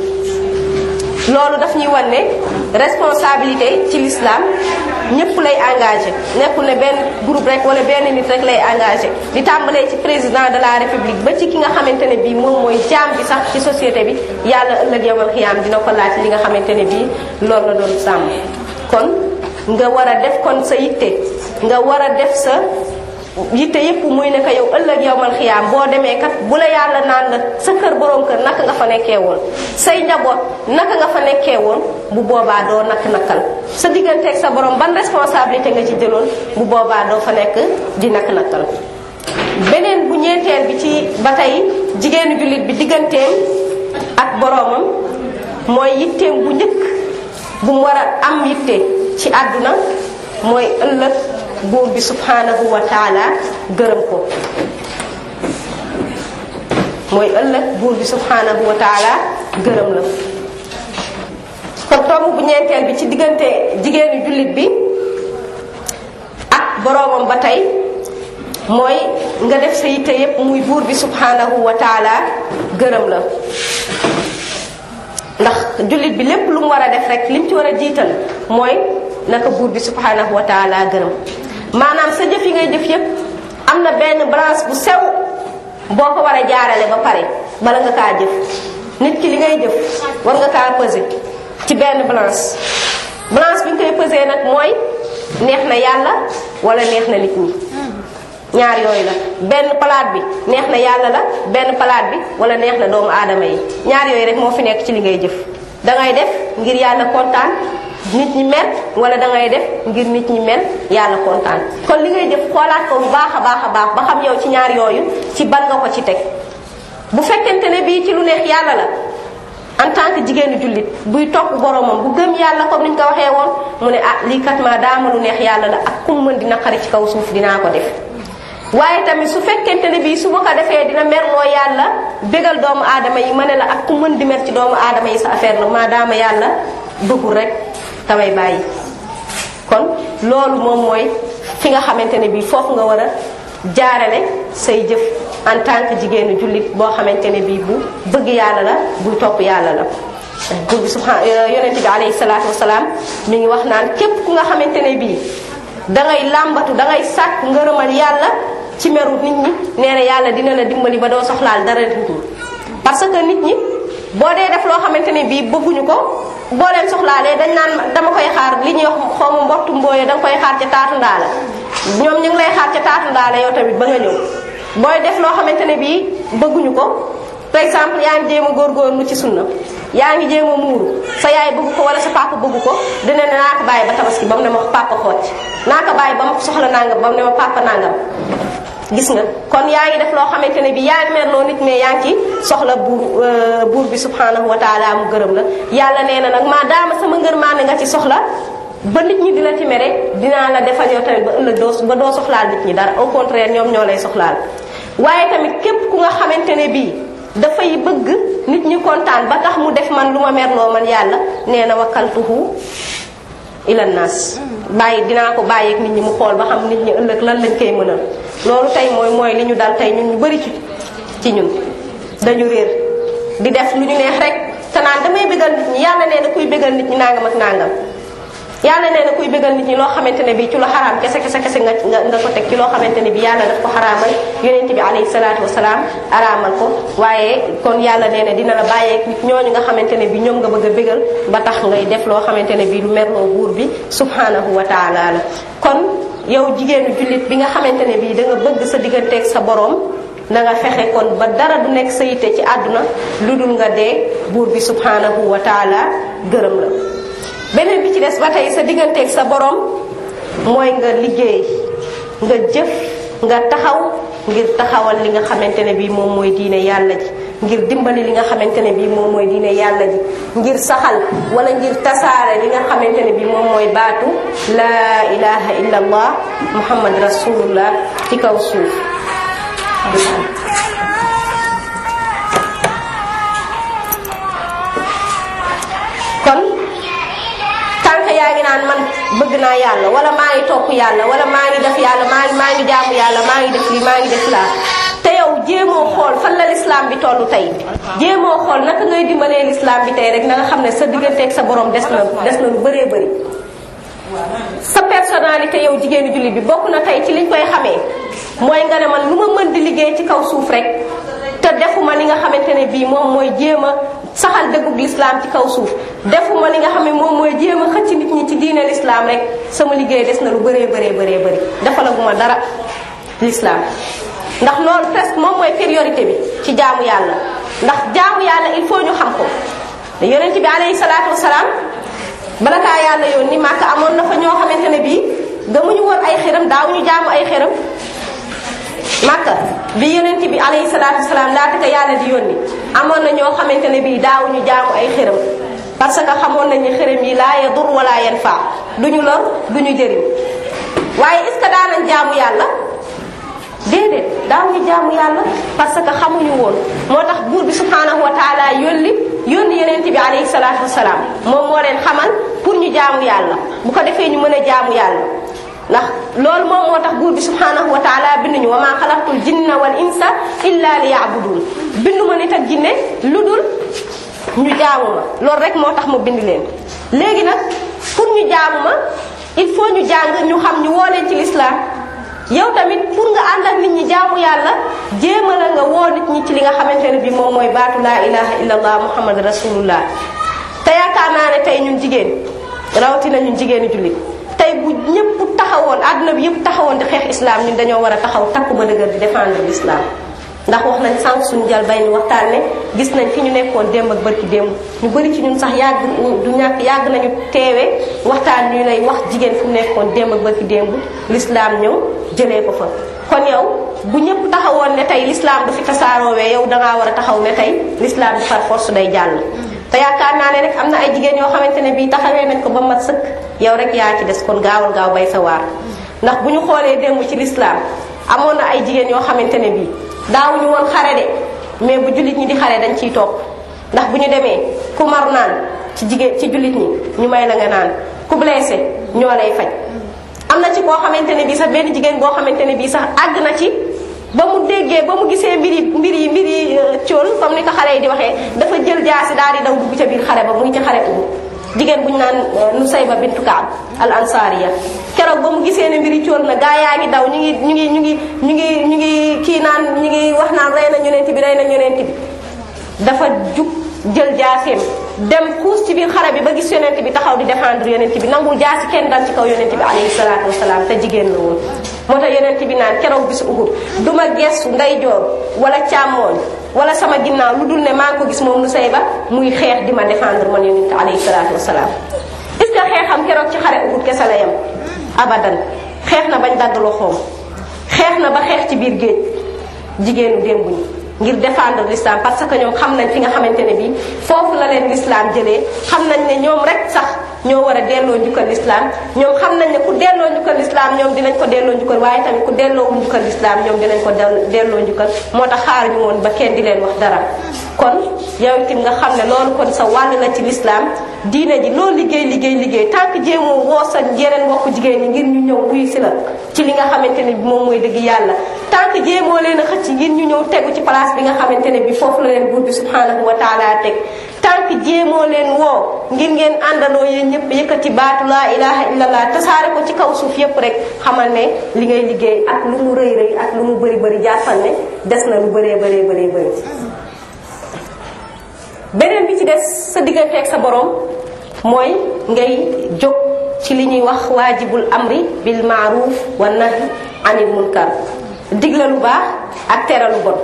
loolu daf ñuy wan ne responsabilité ci l'islam ñëpp lay engagé nekkul ne benn groupe rek wala benn nit rek lay engagé di tàmbalee ci président de la république ba ci ki nga xamante ne bii moom mooy jaam bi sax ci société bi yàlla ëllëg yow man xiyaam dina ko laaj li nga xamante ne bii loolu la doon sàmm kon nga war a def kon sa yitte nga war a def sa yitte yépp muy ne ko yow ëllëg yow mal xiyaam boo demee kat bu la yàlla naan la sa kër borom kër naka nga fa nekkee woon say njaboot naka nga fa nekkee woon bu boobaa doo nakk nakkal sa digganteeg sa borom ban responsabilité nga ci jëloon bu boobaa doo fa nekk di nakk nakkal beneen bu ñeenteel bi ci ba tey jigéenu jullit bi digganteem ak boromam mooy yitteem bu njëkk bu mu war a am yitte ci àdduna mooy ëllëg buur bi subhanahu wa taala gërëm ko mooy ëllëg buur bi subhanahu wa taala gërëm la kon tomb bu ñeenteel bi ci diggante jigéenu jullit bi ak boroomam ba tey mooy nga def sa yitte yépp muy buur bi subhanahu wa taala gërëm la ndax jullit bi lépp lu mu war a def rek lim ci war a jiital mooy naka buur bi subhanahu wa taala gërëm maanaam sa jëf yi ngay jëf yépp am na benn balance bu sew boo ko war a jaarale ba pare bala nga kaa jëf nit ki li ngay jëf war nga kaa peser ci benn balance balance bi nga koy peser nag mooy neex na yàlla wala neex na nit ñi ñaar yooyu la benn palaat bi neex na yàlla la benn palaat bi wala neex na doomu aadama yi ñaar yooyu rek moo fi nekk ci li ngay jëf dangay def ngir yàlla kontaan nit ñi mel wala dangay def ngir nit ñi mel yàlla kontaan kon li ngay def xoolaat ko bu baax a baax a baax ba xam yow ci ñaar yooyu ci ban nga ko ci teg bu fekkente ne bii ci lu neex yàlla la en tant que jigéenu jullit buy topp boromam bu gëm yàlla comme niñ ko waxee woon mu ne ah lii kat ma daama lu neex yàlla la ak kum mën dina xari ci kaw suuf dinaa ko def waaye tamit su fekkente ne bii su ma ko defee dina merloo yàlla bégal doomu aadama yi ma ne la ak ku mën di mer ci doomu aadama yi sa affaire la maadaama yàlla bëggul rek damay bàyyi kon loolu moom mooy fi nga xamante ne bii foofu nga war a jaarale say jëf en tant que jigéenu jullit boo xamante ne bii bu bëgg yàlla la buy topp yàlla la buur bi subhan yonent bi alayhi salaatu wasalaam mi ngi wax naan képp ku nga xamante ne bii dangay làmbatu dangay sàkk ngërëmal yàlla ci meru nit ñi nee na yàlla dina la dimbali ba doo soxlaal dara nit ñi parce que nit ñi boo dee def loo xamante ne bii bëgguñu ko boo leen soxlaalee dañ naan dama koy xaar li ñuy wax xaw ma mbottu mbooye danga koy xaar ca taatu ndaala ñoom ñu ngi lay xaar ca taatu ndaala yow tamit ba nga ñëw booy def loo xamante ne bii bëgguñu ko par exemple yaa ngi jéem a góorgóorlu ci sunna yaa ngi jéem a muuru sa yaay bëgg ko wala sa papa bëgg ko dina ne naa ko bàyyi ba tabaski ba mu ne ma papa xoot naa ko bàyyi ba mu soxla nangam ba mu ne ma papa nangam gis nga kon yaa ngi def loo xamante ne bi yaa ngi merloo nit mais yaa ngi ci soxla buur buur bi subhanahu wa taala mu gërëm la yàlla nee na nag maa daama sama ngërmaane nga ci soxla ba nit ñi di la ci mere dinaa la defal yow tamit ba ëllëg doo ba doo soxlaal nit ñi dara au contraire ñoom ñoo lay soxlaal waaye tamit képp ku nga xamante ne bii dafay bëgg nit ñi kontaan ba tax mu def man lu ma merloo man yàlla nee na wakkaltuhu ilan naas bàyyi dinaa ko bàyyi ak nit ñi mu xool ba xam nit ñi ëllëg lan lañ koy mënal loolu tey mooy mooy li ñu dal tey ñun ñu bari ci ci ñun dañu réer di def lu ñu neex rek te naan damay bégal nit ñi yàlla nee na kuy bégal nit ñi nangam ak nangam yàlla nee na kuy bégal nit ñi loo xamante ne bii ci lu xaraam kese kese kese nga nga ko teg ci loo xamante ne bii yàlla daf ko xaraamal yonent bi alayhi salaatu wasalaam araamal ko waaye kon yàlla nee na dina la bàyyeek nit ñooñu nga xamante ne bii ñoom nga bëgg a bégal ba tax ngay def loo xamante ne bii lu merloo buur bi subhanahu wa taala la kon yow jigéenu jullit bi nga xamante ne bii da nga bëgg sa digganteeg sa borom na nga fexe kon ba dara du nekk sa yitte ci àdduna lu dul nga dee buur bi subhanahu wa taala gërëm la beneen bi ci des ba tey sa digganteeg sa borom mooy nga liggéey nga jëf nga taxaw ngir taxawal li nga xamante ne bii moom mooy diine yàlla ji ngir dimbali li nga xamante ne bii moom mooy diine yàlla ji ngir saxal wala ngir tasaare li nga xamante ne bii moom mooy baatu laa ilaha illa allah muhammad rasulullah ci kaw suuf kon tànk yaa ngi naan man bëgg naa yàlla wala maa ngi topp yàlla wala maa ngi def yàlla maa ngi maa ngi jaamu yàlla maa ngi def lii maa ngi def laa te yow jéemoo xool fan la lislaam bi tollu tey jéemoo xool naka ngay dimbalee lislaam bi tey rek na nga xam ne sa digganteeg sa borom des na des na lu bëree bëri sa personnalité yow jigéenu jullit bi bokk na tey ci liñ koy xamee mooy nga ne man lu ma mën di liggéey ci kaw suuf rek te defuma li nga xamante ne bii moom mooy jéem a saxal dëggug lislaam ci kaw suuf defuma li nga xam ne moom mooy jéem a xëcc nit ñi ci diine lislaam rek sama liggéey des na lu bëree bëree bëree bëri defalaguma dara lislaam ndax loolu presque moom mooy priorité bi ci jaamu yàlla ndax jaamu yàlla il faut ñu xam ko yonent bi alayhi salaatu wasalaam bala kaa yàlla yónni Màkka amoon na fa ñoo xamante ne bii gëmuñu woon ay xëram daaw ñu jaamu ay xëram Màkka bi yonent bi alayhi salaatu wasalaam laata ko yàlla di yónni amoon na ñoo xamante ne bii daaw ñu jaamu ay xëram parce que xamoon nañ ni xërëm yi laa yadur wala yanfa duñu lor duñu jëriñ waaye est ce que daanañ jaamu yàlla déedéet daaw ñu jaamu yàlla parce que xamuñu woon moo tax buur bi subhanahu wa taala yónni yónni yeneen bi alayhi salaatu wasalaam moom moo leen xamal pour ñu jaamu yàlla bu ko defee ñu mën a jaamu yàlla ndax loolu moom moo tax buur bi subhanahu wa taala binduñu wa maa xalaqtul jinna wal insa illa li yaabudun bindu ma nit ak jinne lu dul ñu jaamu ma loolu rek moo tax ma bind leen léegi nag pour ñu jaamu ma il faut ñu jàng ñu xam ñu woo leen ci lislaam yow tamit pour nga ànd ak nit ñi jaamu yàlla jéema la nga woo nit ñi ci li nga xamante ne bi moom mooy baatu laa ilaha illa allah muhammad rasulullah te yaakaar naa ne tey ñun jigéen rawatina ñun jigéenu jullit tey bu ñëpp taxawoon àdduna bi yëpp taxawoon di xeex islam ñun dañoo war a taxaw takku ba dëgër di défendre l'islam ndax wax nañ sànq suñu jal bay ni waxtaan ne gis nañ fi ñu nekkoon démb ak barki démb ñu bëri ci ñun sax yàgg du ñàkk yàgg nañu teewe waxtaan ñu lay wax jigéen fu mu nekkoon démb ak barki démb l'islam ñëw jëlee ko fa kon yow bu ñëpp taxawoon ne tey l'islam du fi tasaaroowee yow dangaa war a taxaw ne tey l'islam bi par force day jàll te yaakaar naa ne rek am na ay jigéen yoo xamante ne bii taxawee nañ ko ba mat sëkk yow rek yaa ci des kon gaawal gaaw bay sa waar ndax bu ñu xoolee démb ci l'islam amoon na ay jigéen yoo xamante ne bii daawuñu woon xare de mais bu jullit ñi di xare dañ ciy topp ndax bu ñu demee ku mar naan ci jigéen ci jullit ñi ñu may la nga naan ku blessé ñoo lay faj am na ci koo xamante ne bii sax benn jigéen boo xamante ne bii sax àgg na ci ba mu déggee ba mu gisee mbiri mbiri mbiri cool comme ni ko xale yi di waxee dafa jël jaasi daal di daw dugg ca biir xare ba muy ci xare ubu jigéen bu ñu naan Nusayba bintu Kaab al ansariya keroog ba mu gisee ne mbiri cool na gaa yaa ngi daw ñu ngi ñu ngi ñu ngi ñu ngi ñu ngi kii naan ñu ngi wax naan rey na yonent bi rey na yonent bi dafa jug jël jaaseem dem xuus ci biir xare bi ba gis yonent bi taxaw di défendre yonent bi nangul jaasi kenn dal ci kaw yonent bi alayhi salaatu wasalaam te jigéen la woon moo tax yonent bi naan keroog bisu Uhud du ma gestu ndeyjoor wala càmmooñ wala sama ginnaaw lu dul ne maa ngi ko gis moom Nusayba muy xeex di ma défendre man yonent alayhi salaatu wasalaam est ce que xeexam keroog ci xare Uhud kese la yem abadan xeex na bañ dagg loxoom xeex na ba xeex ci biir géej jigéenu démb ñi ngir défendre l'islam parce que ñoom xam nañ fi nga xamante ne bii foofu la leen l'islam jëlee xam nañ ne ñoom rek sax ñoo war a delloo njukkal l'islam ñoom xam nañ ne ku delloo njukkal l'islam ñoom dinañ ko delloo njukkal waaye tamit ku delloo njukkal l'islam ñoom dinañ ko delloo njukkal moo tax xaar ñu woon ba kenn di leen wax dara kon yow itam nga xam ne loolu kon sa wàll la ci lislaam diine ji loolu liggéey liggéey liggéey tant que jéemoo woo sa yeneen mbokku jigéen ñi ngir ñu ñëw wuyu si la ci li nga xamante ne bi moom mooy dëgg yàlla tant que jéemoo leen a xëcc ngir ñu ñëw tegu ci place bi nga xamante ne bi foofu la leen buur bi subhanahu wa taala teg tant que jéemoo leen woo ngir ngeen àndandoo yéen ñëpp yëkkati baatu laa ilaha illallah tasaare ko ci kaw suuf yépp rek xamal ne li ngay liggéey ak lu mu rëy rëy ak lu mu bëri bëri jàppal ne des na lu bëree bëree bëree bëri beneen bi ci des sa diggante ak sa borom mooy ngay jóg ci li ñuy wax waajibul amri bil maaruf wa nahi anil munkar digla lu baax ak tere lu bon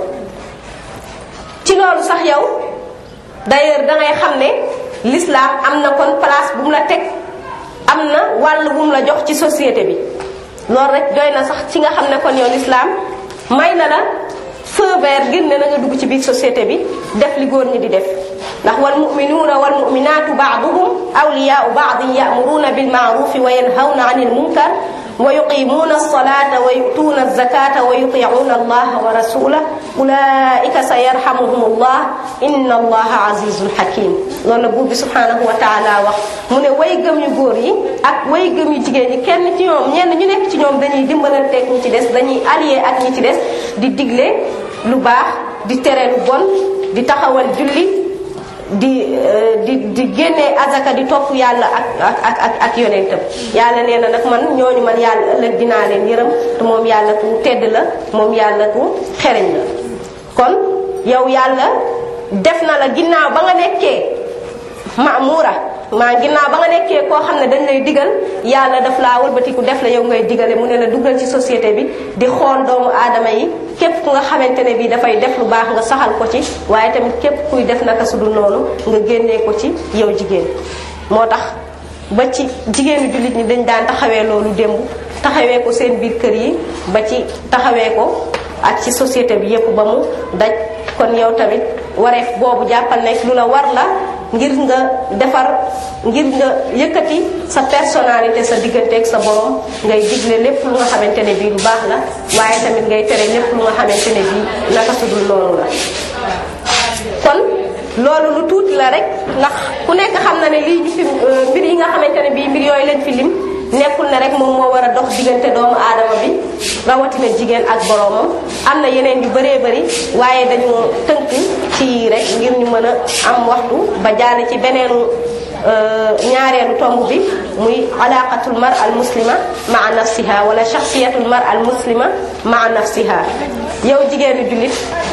ci loolu sax yow d'ailleurs dangay xam ne l'islam am na kon place bu mu la teg am na wàll bu mu la jox ci société bi loolu rek doy na sax ci nga xam ne kon yow l'islam may na la feu vert ngir ne na nga dugg ci biir société bi def li góor ñi di def ndax wal muminuuna wal muminaatu baaduhum awliyaau baadin yaamuruuna bilmaarufi wa yanhawna an il munkar wa yuqimuuna alsalata wa yutuuna alzakata wa yuticuuna allaha wa rasulah ulaika sa yarhamuhum allah inna allaha azizun hakim loolu la buur bi subhanahu wa taala wax mu ne way gëm yu góor yi ak way gëm yu jigéen ñi kenn ci ñoom ñenn ñu nekk ci ñoom dañuy dimbalanteeg ñi ci des dañuy allié ak ñi ci des di digle lu baax di tere lu bon di taxawal julli di di di génnee azaka di topp yàlla ak ak ak ak yonentam yàlla nee na nag man ñooñu man yàlla ëllëg dinaa leen yërëm te moom yàlla ku tedd la moom yàlla ku xereñ la kon yow yàlla def na la ginnaaw ba nga nekkee maamura maa ginnaaw ba nga nekkee koo xam ne dañ lay digal yàlla daf laa wëlbatiku def la yow ngay digale mu ne la duggal ci société bi di xool doomu aadama yi képp ku nga xamante ne bii dafay def lu baax nga saxal ko ci waaye tamit képp kuy def naka su dul noonu nga génnee ko ci yow jigéen moo tax ba ci jigéenu jullit ñi dañ daan taxawee loolu démb taxawee ko seen biir kër yi ba ci taxawee ko ak ci société bi yépp ba mu daj kon yow tamit wareef boobu jàppal nekk lu la war la ngir nga defar ngir nga yëkkati sa personnalité sa digganteeg sa borom ngay digle lépp lu nga xamante ne bii lu baax la waaye tamit ngay tere lépp lu nga xamante ne bii naka sudul noonu la kon loolu lu tuuti la rek ndax ku nekk xam na ne lii ñu fi mbir yi nga xamante ne bii mbir yooyu leen fi lim nekkul ne rek moom moo war a dox diggante doomu aadama bi rawatina jigéen ak boroomam am na yeneen yu bëree bëri waaye dañu tënk ci rek ngir ñu mën a am waxtu ba jàll ci beneenu ñaareelu tomb bi muy alaqatul mar al muslima maa nafsiha wala shaxsiyatul mar al muslima maa nafsiha yow jigéenu jullit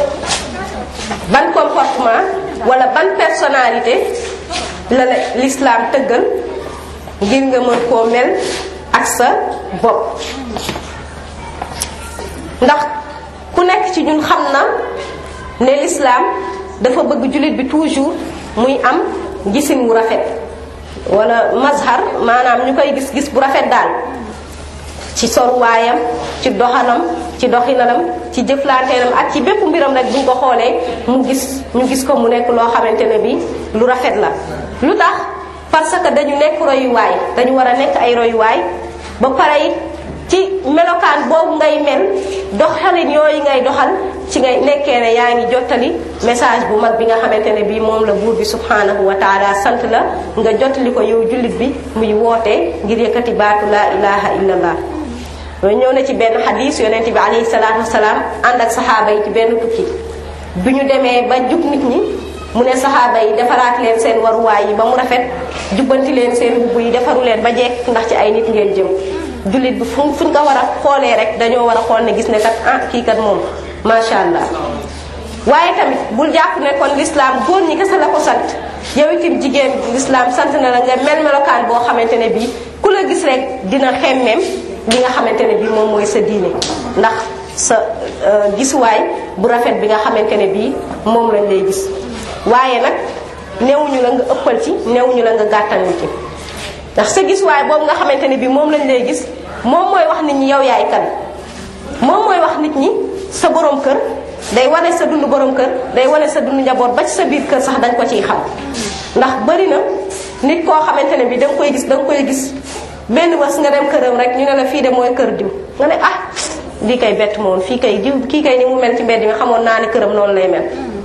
ban comportement wala ban personnalité la la l'islam tëggal ngir nga mën koo mel ak sa bopp ndax ku nekk ci ñun xam na ne l'islam dafa bëgg jullit bi toujours muy am gisin wu rafet wala mazhar maanaam ñu koy gis gis bu rafet daal ci soruwaayam ci doxalam ci doxinanam ci jëflanteenam ak ci bépp mbiram rek buñ ko xoolee mu gis ñu gis ko mu nekk loo xamante ne bi lu rafet la lu tax parce que dañu nekk royuwaay dañu war a nekk ay royuwaay ba pare it ci melokaan boobu ngay mel doxalin yooyu ngay doxal ci ngay nekkee ne yaa ngi jottali message bu mag bi nga xamante ne bii moom la buur bi subhanahu wa taala sant la nga jottali ko yow jullit bi muy wootee ngir yëkkati baatu laa ilaha illallah loolu ñëw na ci benn xadis yonent bi alayhi salaatu wasalaam ànd ak saxaaba yi ci benn tukki bi ñu demee ba jub nit ñi mu ne saxaaba yi defaraat leen seen waruwaay yi ba mu rafet jubbanti leen seen mbubb yi defaru leen ba jekk ndax ci ay nit ngeen jëm jullit bi fu fuñ ko war a xoolee rek dañoo war a xool ne gis ne kat ah kii kat moom macha allah waaye tamit bul jàpp ne kon l'islam góor ñi kese la ko sant yow itam jigéen l'islam sant na la nga mel melokaan boo xamante ne bii ku la gis rek dina xemmeem li nga xamante ne bii moom mooy sa diine ndax sa gisuwaay bu rafet bi nga xamante ne bii moom lañ lay gis waaye nag newuñu la nga ëppal ci newuñu la nga gàttal ci ndax sa gisuwaay boobu nga xamante ne bii moom lañ lay gis moom mooy wax nit ñi yow yaay kan moom mooy wax nit ñi sa borom kër day wane sa dund borom kër day wane sa dund njaboot ba ci sa biir kër sax dañ ko ciy xam ndax bari na nit koo xamante ne bii da nga koy gis da nga koy gis benn bés nga dem këram rek ñu ne la fii de mooy kër diw nga ne ah lii kay bett moom fii kay diw kii kay ni mu mel ci mbedd mi xamoon naa ne këram noonu lay mel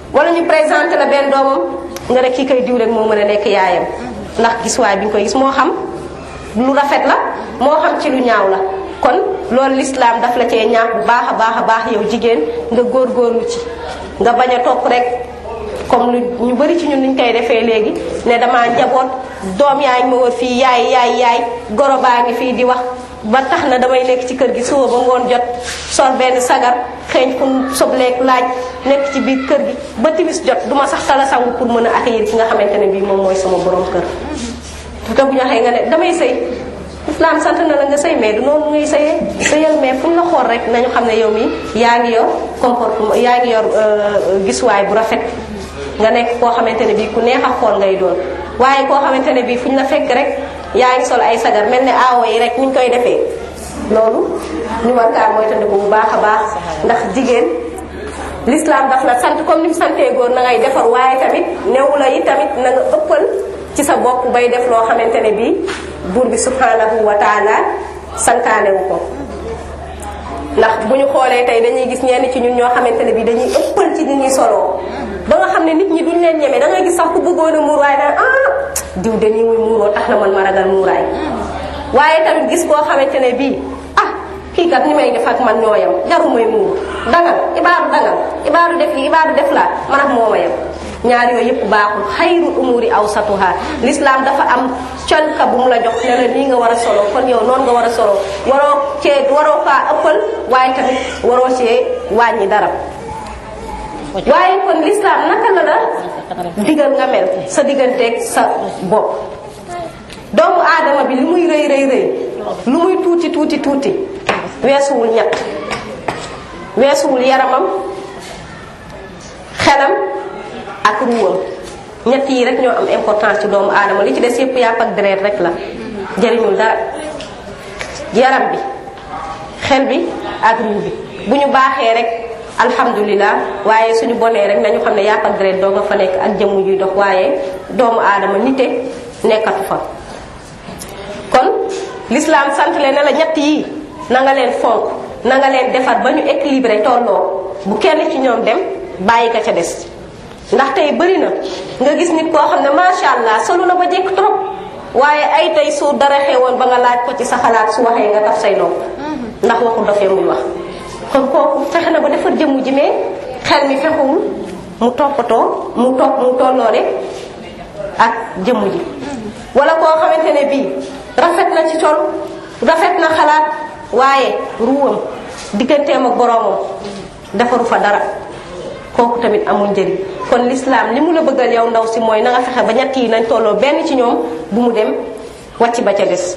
wala ñu présenté la benn doomam nga ne kii koy diw rek moo mën a nekk yaayam ndax gis waay bi nga koy gis moo xam lu rafet la moo xam ci lu ñaaw la kon loolu lislaam daf la cee ñaax bu baax a baax a baax yow jigéen nga góorgóorlu ci nga bañ a topp rek comme lu ñu bari ci ñun niñ koy defee léegi ne damaa njaboot doom yaa ngi ma wër fii yaay yaay yaay goro baa ngi fii di wax ba tax na damay nekk ci kër gi suba ba ngoon jot sol benn sagar xeeñ fu sobleek laaj nekk ci biir kër gi ba timis jot duma sax tala sangu pour mën a accueillir ki nga xamante ne bii moom mooy sama borom kër te bu ñu waxee nga ne damay sëy islam sant na la nga sëy mais du noonu ngay sëyee sëyal mais fu ñu la xool rek nañu xam ne yow mi yaa ngi yor comportement yaa ngi yor gisuwaay bu rafet nga nekk koo xamante ne bii ku neex a xool ngay doon waaye koo xamante ne bii fu ñu la fekk rek yaa ngi sol ay sagar mel ne aawo yi rek ni ñu koy defee loolu ñu war kaa mooy tandiku bu baax a baax ndax jigéen l'islam daf la sant comme ni mu santee góor na ngay defar waaye tamit newu la yi tamit na nga ëppal ci sa bopp bay def loo xamante ne bii buur bi subhanahu wa taala santaane wu ko ndax bu ñu xoolee tey dañuy gis ñenn ci ñun ñoo xamante ne bii dañuy ëppal ci ni ñuy soloo ba nga xam ne nit ñi duñ leen ñeme da ngay gis sax ku bëggoon a muur waaye naan ah diw de nii muy muuroo tax na man ma ragal muuraay waaye tamit gis koo xamante ne bii ah kii kat ni may def ak man ñooyam jaru may muur dangal ibaaru dangal ibaaru def li ibaaru def laa man ak mooma yam ñaar yooyu yëpp baaxul xayrul umuri awsatuha l'islam dafa am colka bu mu la jox ne la nii nga war a solo kon yow noonu nga war a solo waroo cee waroo faa ëppal waaye tamit waroo cee wàññi dara waaye kon l'islam naka la la digal nga mel sa digganteeg sa bopp doomu aadama bi li muy rëy rëy rëy lu muy tuuti tuuti tuuti weesuwul ñett weesuwul yaramam xelam ak ruwam ñett yi rek ñoo am importance ci doomu aadama li ci des yëpp yàpp ak deret rek la jëriñul dara yaram bi xel bi ak ruu bi bu ñu baaxee rek alhamdulilah waaye suñu bonee rek nañu xam ne yàpp ak deret doo nga fa nekk ak jëmm yuy dox waaye doomu aadama nite nekkatu fa kon l'islam sant leen ne la ñett yii na nga leen fonk na nga leen defar ba ñu équilibré tolloo bu kenn ci ñoom dem bàyyi ka ca des ndax tey bëri na nga gis nit koo xam ne macha allah solu na ba jekk trop waaye ay tey su dara xewoon ba nga laaj ko ci sa xalaat su waxee nga taf say nopp ndax waxu dofee muy wax kon kooku fexe na ba defar jëmm ji mais xel mi fexewul mu toppatoo mu topp mu tolloore ak jëmm ji wala koo xamante ne bii rafet na ci col rafet na xalaat waaye ruwam digganteem ak boroomam defaru fa dara kooku tamit amul njëriñ kon l'islam li mu la bëggal yow ndaw si mooy na nga fexe ba ñett yi nañ tolloo benn ci ñoom bu mu dem wàcc ba ca des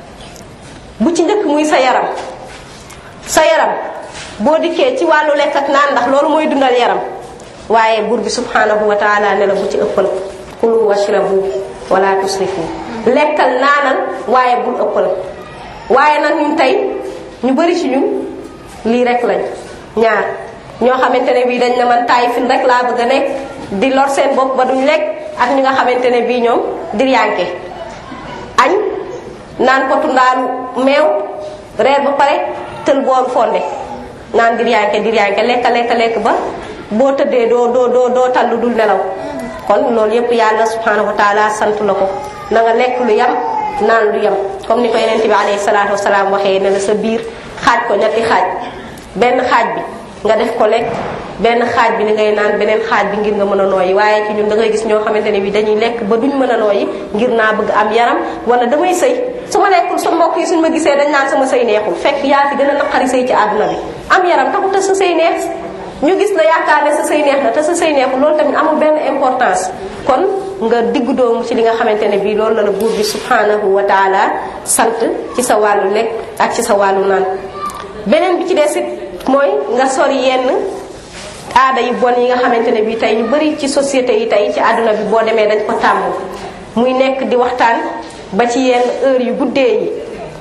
bu ci njëkk muy sa yaram sa yaram boo dikkee ci wàllu lekk ak naan ndax loolu mooy dundal yaram waaye buur bi subhanahu wa taala ne la bu ci ëppal kulu washrabu wala tusrifu lekkal naanal waaye bul ëppal waaye nag ñun tey ñu bari ci ñun lii rek lañ ñaar ñoo xamante ne bii dañ ne man taay fin rek laa bëgg a nekk di lor seen bopp ba duñ lekk ak ñi nga xamante ne bii ñoom diryanke añ naan potu ndaalu meew reer ba pare tël boolu fonde naan diryanke diryanke lekka lekka lekk ba boo tëddee doo doo doo doo tallu dul nelaw kon loolu yépp yàlla subhanahu wa taala sant la ko na nga lekk lu yam naan lu yam comme ni ko yeneen bi alayhi salaatu wasalaam waxee ne la sa biir xaaj ko ñetti xaaj benn xaaj bi nga def ko lekk benn xaaj bi ni ngay naan beneen xaaj bi ngir nga mën a nooyi waaye ci ñun da ngay gis ñoo xamante ne bi dañuy lekk ba duñ mën a nooyi ngir naa bëgg am yaram wala damay sëy su ma lekkul sa mbokk yi suñ ma gisee dañ naan sama sëy neexul fekk yaa fi gën a naqari sëy ci àdduna bi am yaram taxul te sa sëy neex ñu gis la yaakaar ne sa sëy neex na te sa sëy neexul loolu tamit amul benn importance kon nga diggu doomu ci li nga xamante ne bii loolu la la buur bi subhanahu wa taala sant ci sa wàllu lekk ak ci sa wàllu naan beneen bi ci des it mooy nga sori yenn aada yu bon yi nga xamante ne bii tey ñu bari ci société yi tey ci àdduna bi boo demee dañ ko tàmm muy nekk di waxtaan ba ci yenn heure yu guddee yi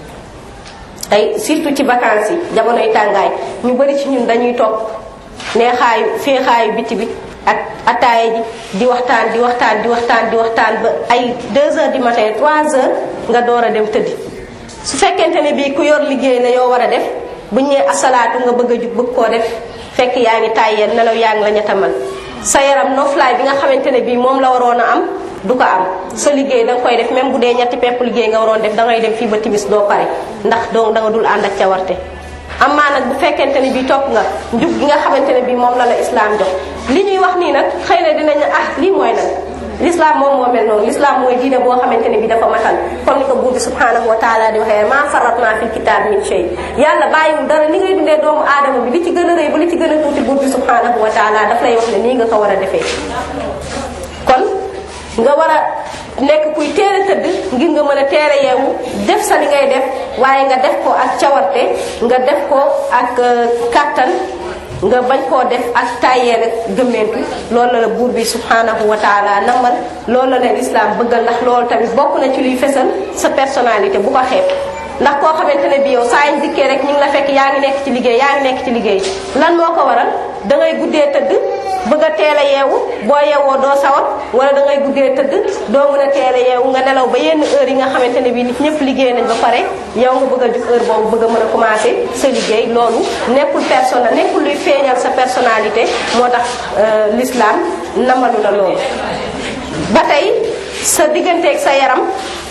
tey surtout ci vacances yi jamonoy tàngaay ñu bari ci ñun dañuy toog neexaayu féexaayu biti bi ak ataaya ji di waxtaan di waxtaan di waxtaan di waxtaan ba ay 2 heures du matin 3 heures nga door a dem tëddi su fekkente ne bii ku yor liggéey la yoo war a def bu ñëwee asalaatu nga bëgg a jug bëgg koo def fekk yaa ngi tàyyeel nelaw yaa ngi la ñettamal sa yaram noflaay bi nga xamante ne bii moom la waroon a am du ko am sa liggéey da nga koy def même bu dee ñetti pepp liggéey nga waroon def da ngay dem fii ba timis doo pare ndax doo da nga dul ànd ak cawarte amaa nag bu fekkente ne bii topp nga njub gi nga xamante ne bii moom la la islam jox li ñuy wax nii nag xëy na dinañ ah lii mooy lan l'islam moom moo mel noonu l'islam mooy diine boo xamante ne bii dafa matal comme ni ko buur bi subhanahu wa taala di waxee maa faratna fil kitab min shay yàlla bàyyiwul dara li ngay dundee doomu aadama bi li ci gën a rëy ba li ci gën a tuuti buur bi subhanahu wa taala daf lay wax ne nii nga ko war a defee kon nga war a nekk kuy teel a tëdd ngir nga mën a teel a yeewu def sa li ngay def waaye nga def ko ak cawarte nga def ko ak kàttan nga bañ koo def ak tàyyeel ak gëmmeentu loolu la la buur bi subhanahu wa taala namal loolu la leen islam bëggal ndax loolu tamit bokk na ci luy fesal sa personnalité bu ko xeeb ndax koo xamante ne bi yow saa ñu dikkee rek ñu ngi la fekk yaa ngi nekk ci liggéey yaa ngi nekk ci liggéey lan moo ko waral da ngay guddee tëdd bëgg a teel a yeewu boo yeewoo doo sawat wala da ngay guddee tëdd doo mën a teel a yeewu nga nelaw ba yenn heure yi nga xamante ne bi nit ñëpp liggéey nañ ba pare yow nga bëgg a jug heure boobu bëgg a mën a commencé sa liggéey loolu nekkul personnel nekkul luy feeñal sa personnalité moo tax l'islam namalu la loolu ba tey sa digganteeg sa yaram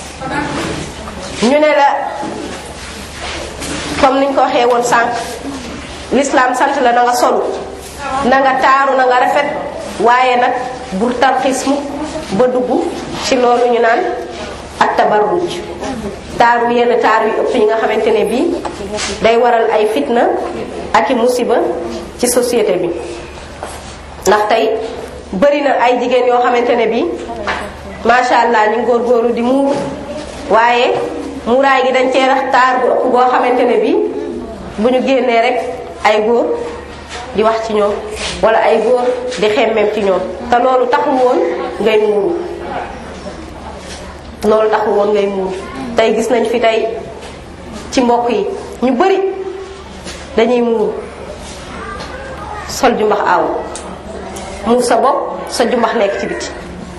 ñu ne la comme niñ ko waxee woon sànq l'islam sant la na nga solu na nga taaru na nga rafet waaye nag bur tarxis mu ba dugg ci loolu ñu naan ak tabarruj taaru yenn taaru yu ëpp yi nga xamante ne bii day waral ay fitna ak i musiba ci société bi ndax tey bëri na ay jigéen yoo xamante ne bii macha allah ñu góorgóorlu di muur waaye muuraay gi dañ cee rax taar bu ëpp boo xamante ne bii bu ñu génnee rek ay góor di wax ci ñoom wala ay góor di xemmem ci ñoom te loolu taxul woon ngay muuru loolu taxul woon ngay muuru tey gis nañ fi tey ci mbokk yi ñu bari dañuy muuru sol jumbax aaw muur sa bopp sa jumbax nekk ci biti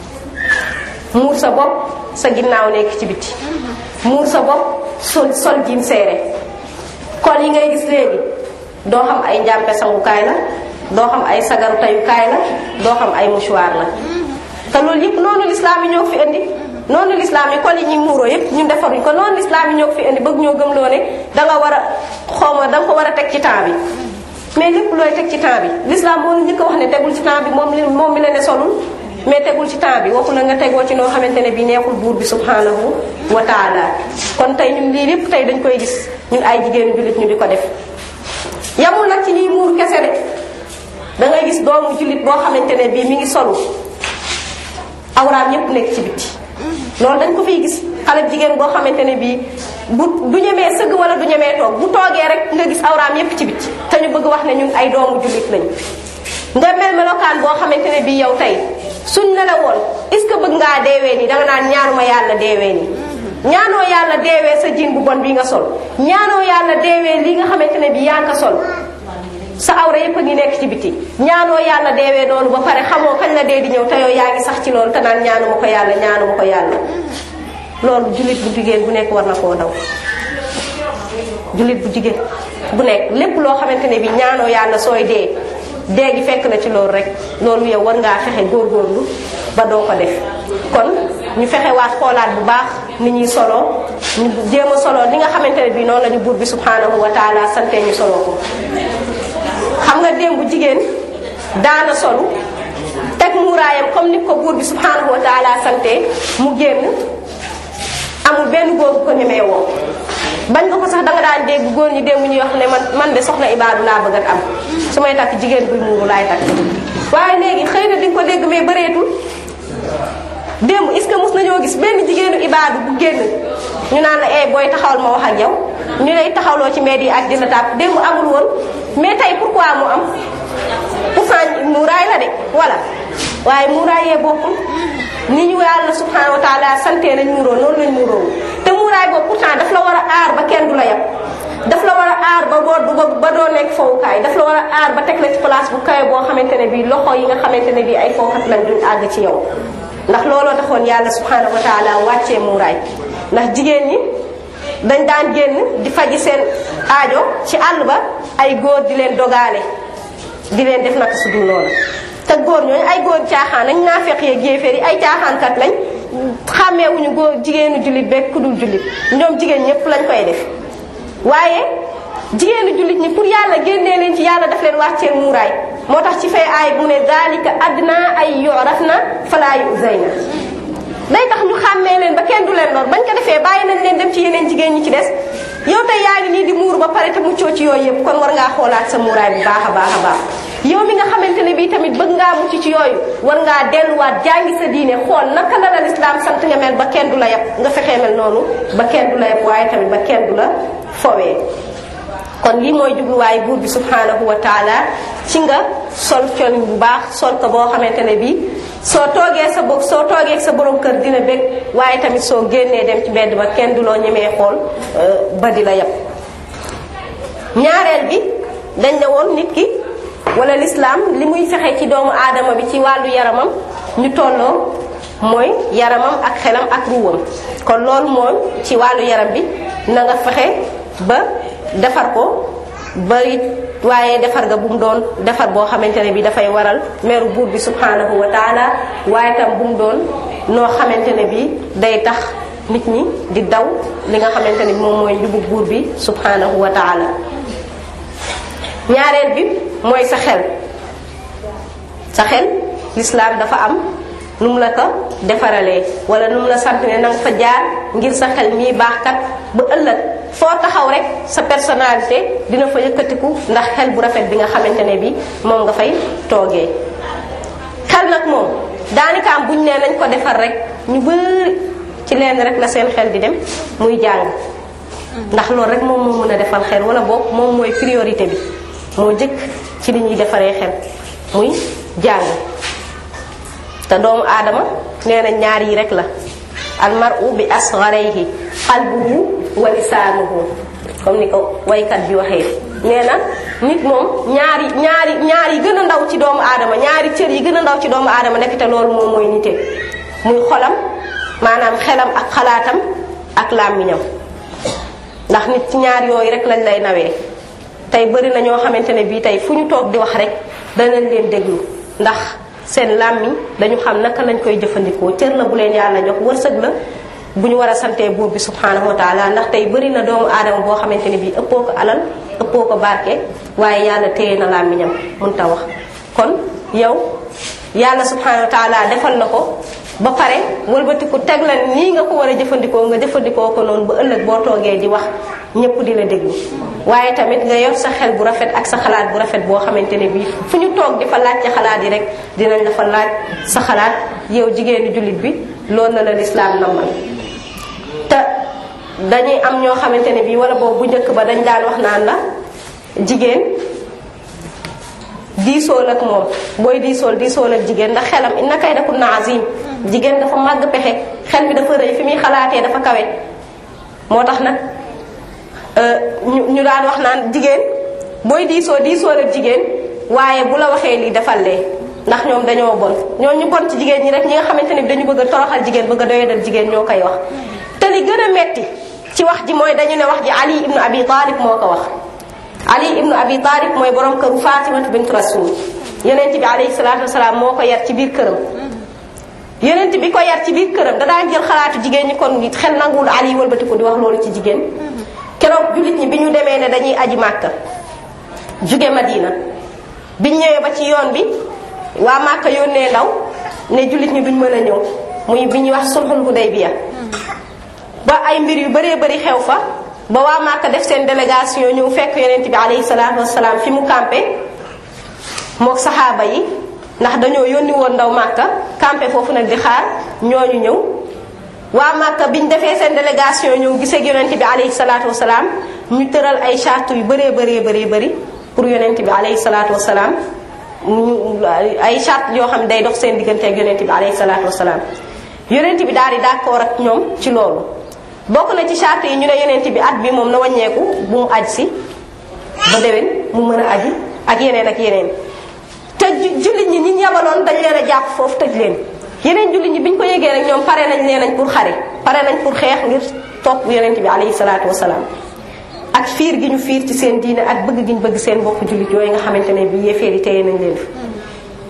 muur sa bopp sa ginnaaw nekk ci biti muur sa bopp sol sol jiin seere kon yi ngay gis léegi doo xam ay njàmpe sangukaay la doo xam ay sagaru tayukaay la doo xam ay mouchoir la te loolu yëpp noonu lislaam yi ñoo fi indi noonu lislaam yi kon yi ñuy muuroo yëpp ñun defaruñ ko noonu lislaam yi ñoo fi indi bëgg ñoo gëm loo ne danga war a xawma danga ko war a teg ci temps bi mais lépp looy teg ci temps bi lislaam moo ñu ko wax ne tegul ci temps bi moom li moom mi la ne solul mais tegul ci temps bi waxu la nga tegoo ci noo xamante ne bi neexul buur bi subhanahu wa taala kon tey ñun lii lépp tey dañ koy gis ñun ay jigéenu jullit ñu di ko def yamul nag ci ñuy muur kese de da ngay gis doomu jullit boo xamante ne bii mi ngi solu awraam yépp nekk ci bitti loolu dañ ko fiy gis xale jigéen boo xamante ne bii bu du ñemee sëgg wala du ñemee toog bu toogee rek nga gis awraam yépp ci bitti te ñu bëgg wax ne ñun ay doomu jullit lañ nga mel melokaan boo xamante ne bii yow tey suñ ne la woon est-ce que bëgg ngaa deewee nii danga naan ñaanuma yàlla deewee nii ñaanoo yàlla deewee sa jiin bu bon bi nga sol ñaanoo yàlla deewee li nga xamante ne bii yaa ngi ko sol sa awra yépp a ngi nekk ci biti ñaanoo yàlla deewee noonu ba pare xamoo kañ la dee di ñëw te yow yaa ngi sax ci loolu te naan ñaanuma ko yàlla ñaanuma ko yàlla loolu jullit bu jigéen bu nekk war na koo daw jullit bu jigéen bu nekk lépp loo xamante ne bi ñaanoo yàlla sooy dee dee gi fekk na ci loolu rek loolu yow war ngaa fexe góorgóorlu ba doo ko def kon ñu fexe waat xoolaat bu baax ni ñuy soloo ñu jéem a soloo li nga xamante ne bi noonu la ñu buur bi subhanahu wa taala sante ñu soloo ko xam nga démb jigéen daana solu teg muuraayam comme ni ko buur bi subhanahu wa taala sante mu génn amul benn góor bu ko ñemee woo bañ nga ko sax danga daan dégg góor ñi démb ñuy wax ne man man de soxna ibaadu laa bëgg a am su may takk jigéen buy muuru laay takk waaye léegi xëy na di nga ko dégg mais bëreetul démb est-ce que mos nañoo gis benn jigéenu ibaadu bu génn ñu naan la eh booy taxawal ma wax ak yow ñu lay taxawloo ci mbedd yi ak dina tàpp démb amul woon mais tey pourquoi mu am pourtant muuraay la de voilà waaye muuraay yee bokkul ni ñu yàlla subhanahu wa taala sante nañ muuroo noonu lañ muuroo te muuraay boobu pourtant daf la war a aar ba kenn du la yab daf la war a aar ba boo ba doo nekk fowukaay daf la war a aar ba teg la ci place bu kawe boo xamante ne bii loxo yi nga xamante ne bii ay fowkat lañ duñ àgg ci yow ndax looloo taxoon yàlla subhanahu wa taala wàccee muuraay ndax jigéen ñi dañ daan génn di faji seen aajo ci àll ba ay góor di leen dogaale di leen def naka su dul noonu te góor ñooñu ay góor caaxaan nañ naafeq yeeg yéeféer yi ay caaxaankat lañ xàmmeewuñu góor jigéenu jullit beeg ku dul jullit ñoom jigéen ñëpp lañ koy def waaye jigéenu jullit ñi pour yàlla génnee leen ci yàlla daf leen wàccee muuraay moo tax ci fay aay bu ne daalika adna ay yorafna falaa yuzayna day tax ñu xàmmee leen ba kenn du leen lor bañ ko defee bàyyi nañ leen dem ci yeneen jigéen ñi ci des yow tey yaa ngi nii di muur ba pare te muccoo ci yooyu yëpp kon war ngaa xoolaat sa muuraay bu baax a baax a baax yow mi nga xamante ne bii tamit bëgg ngaa mucc ci yooyu war ngaa delluwaat jàngi sa diine xool naka la la lislaam sant nga mel ba kenn du la yab nga fexee mel noonu ba kenn du la yab waaye tamit ba kenn du la fowee kon lii mooy jubluwaay buur bi subhanahu wa taala ci nga sol col bu baax sol ko boo xamante ne bii soo toogee sa bopp soo toogee sa borom kër dina bég waaye tamit soo génnee dem ci mbedd ba kenn du loo ñemee xool ba di la yab ñaareel bi dañ ne woon nit ki wala lislaam li muy fexe ci doomu aadama bi ci wàllu yaramam ñu tolloo mooy yaramam ak xelam ak ruwam kon loolu mooy ci wàllu yaram bi na nga fexe ba defar ko bari waaye defar nga bu mu doon defar boo xamante ne bi dafay waral meru buur bi subhanahu wa taala waaye tam bu mu doon noo xamante ne bi day tax nit ñi di daw li nga xamante ne bi moom mooy njubu buur bi subhanahu wa taala ñaareel bi mooy sa xel sa xel lislaam dafa am nu mu la ko defaralee wala nu mu la sant ne nanga fa jaar ngir sa xel mii baax kat ba ëllëg foo taxaw rek sa personnalité dina fa yëkkatiku ndax xel bu rafet bi nga xamante ne bi moom nga fay toogee xel nag moom daanaka am buñ nee nañ ko defar rek ñu bëri ci leen rek la seen xel di dem muy jàng ndax loolu rek moom moo mën a defal xel wala boog moom mooy priorité bi moo jëkk ci li ñuy defaree xel muy jàng te doomu aadama nee na ñaar yi rek la almaru bi asgharayhi qalbuhu wa lisaanuhu comme ni ko waykat bi waxee nee na nit moom ñaari ñaari ñaar yi gën a ndaw ci doomu aadama ñaari cër yi gën a ndaw ci doomu aadama nekk te loolu moom mooy nite muy xolam maanaam xelam ak xalaatam ak làmmiñam ndax nit ci ñaar yooyu rek lañ lay nawee tey bëri na ñoo xamante ne bii tey fu ñu toog di wax rek danañ leen déglu ndax seen làmmiñ dañu xam naka lañ koy jëfandikoo cër la bu leen yàlla jox wërsëg la bu ñu war a santee buur bi subhanahu wa taala ndax tey bëri na doomu aadama boo xamante ne bii ëppoo ko alal ëppoo ko barke waaye yàlla téye na làmmiñam mun ta wax kon yow yàlla subhanahu wa taala defal la ko ba pare wëlbatiku teg la nii nga ko war a jëfandikoo nga jëfandikoo ko noonu ba ëllëg boo toogee di wax ñëpp di la déglu waaye tamit nga yor sa xel bu rafet ak sa xalaat bu rafet boo xamante ne bii fu ñu toog di fa laaj ci xalaat yi rek dinañ la fa laaj sa xalaat yow jigéenu jullit bi loolu la la lislaam namal te dañuy am ñoo xamante ne bii wala boobu bu njëkk ba dañ daan wax naan la jigéen diisool ak moom booy diisool diisool ak jigéen ndax xelam inna kaydakunna azim jigéen dafa màgg pexe xel mi dafa rëy fi muy xalaatee dafa kawe moo tax nag ñu ñu daan wax naan jigéen booy diisoo diisool ak jigéen waaye bu la waxee lii defal lee ndax ñoom dañoo bon ñoo ñu bon ci jigéen ñi rek ñi nga xamante ne bi dañu bëgg a toroxal jigéen bëgg a doyadal jigéen ñoo koy wax te li gën a metti ci wax ji mooy dañu ne wax ji ali ibnu abi talib moo ko wax ali ibnu abi talib mooy borom këru fatimatu bint rasul yonent bi alayhi salaatu wasalaam moo ko yar ci biir këram yonent bi ko yar ci biir këram da daan jël xalaatu jigéen ñi kon xel nanguwul ali wëlbatiku di wax loolu ci jigéen keroog jullit ñi bi ñu demee ne dañuy aji màkka jóge madina biñ ñëwee ba ci yoon bi waa màkka yónnee ndaw ne jullit ñi duñ mën a ñëw muy bi ñuy wax sulhul hudaybiya ba ay mbir yu bëree bëri xew fa ba waa Màkka def seen délégation ñëw fekk yonent bi alayhi salaatu wasalaam fi mu campé mook saxaaba yi ndax dañoo yónni woon ndaw Màkka campé foofu nag di xaar ñooñu ñëw waa Màkka biñ defee seen délégation ñëw gisee yonent bi alayhi salaatu wasalaam ñu tëral ay charte yu bëree bëree bëree bëri pour yonent bi alayhi salaatu wasalaam ñu ay charte yoo xam ne day dox seen diggante ak yonent bi alayhi salaatu wasalaam yonent bi daal di d'accord ak ñoom ci loolu bokk na ci charte yi ñu ne yonent bi at bi moom na wàññeeku bu mu aj si ba déwén mu mën a aji ak yeneen ak yeneen te jullit ñi ñi yabaloon dañ leen a jàpp foofu tëj leen yeneen jullit ñi bi ñu ko yégee rek ñoom pare nañ leen nañ pour xare pare nañ pour xeex ngir topp yonent bi alayhi salaatu wasalaam ak fiir gi ñu fiir ci seen diine ak bëgg gi ñu bëgg seen bokk jullit yooyu nga xamante ne bi yéeféer yi téye nañ leen fi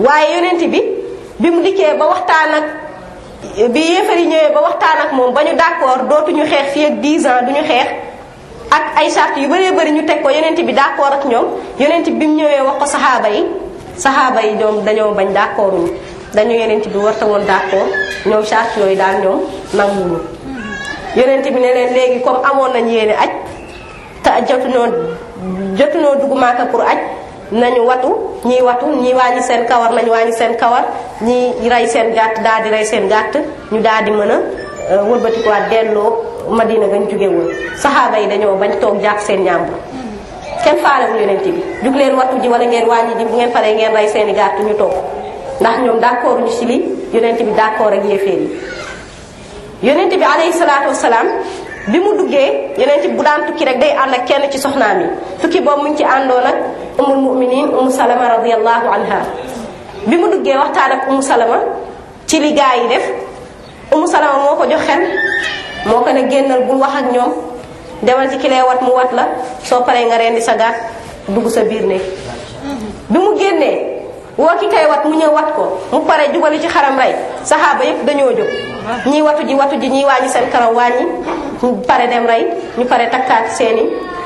waaye yonent bi bi mu dikkee ba waxtaan ak bi yéefar yi ñëwee ba waxtaan ak moom ba ñu d'accord dootuñu xeex fii ak 10 ans duñu xeex ak ay charte yu bëree bëri ñu teg ko yonent bi d'accord ak ñoom yonent bi mu ñëwee wax ko saxaaba yi saxaaba yi ñoom dañoo bañ d'accorduñu dañu yonent bi warta woon d'accord ñoom charte yooyu daal ñoom nanguwuñu yonent bi ne leen léegi comme amoon nañ yéene aj te jotuñoo jotuñoo dugg Màkka pour aj nañu watu ñii watu ñii wàññi seen kawar nañu wàññi seen kawar ñii rey seen gàtt daal di rey seen gàtt ñu daal di mën a wëlbatikuwaat delloo Madina gañ jóge woon saxaaba yi dañoo bañ toog jàpp seen ñàmbur kenn faalewul yonent bi jug leen wattu ji wala ngeen wàññi ji bu ngeen paree ngeen rey seeni gàtt ñu toog ndax ñoom d'accord ñu ci li yonent bi d'accord ak yéeféer yi yonent bi alayhi salaatu wasalaam bi mu duggee yonent bi bu daan tukki rek day ànd ak kenn ci soxnaam yi tukki boobu mu ngi ci àndoon ak umul muminin umu salama radiallahu anha bi mu duggee waxtaan ak umu salama ci li gaa yi def umu salama moo ko jox xel moo ko ne génnal bul wax ak ñoom demal ci ki lay wat mu wat la soo paree nga rendi sa gàtt dugg sa biir néeg bi mu génnee woo ki kay wat mu ñëw wat ko mu pare jubali ci xaram rey saxaaba yépp dañoo jóg ñii watu ji watu ji ñii wàññi seen karaw wàññi ñu pare dem rey ñu pare takkaat seeni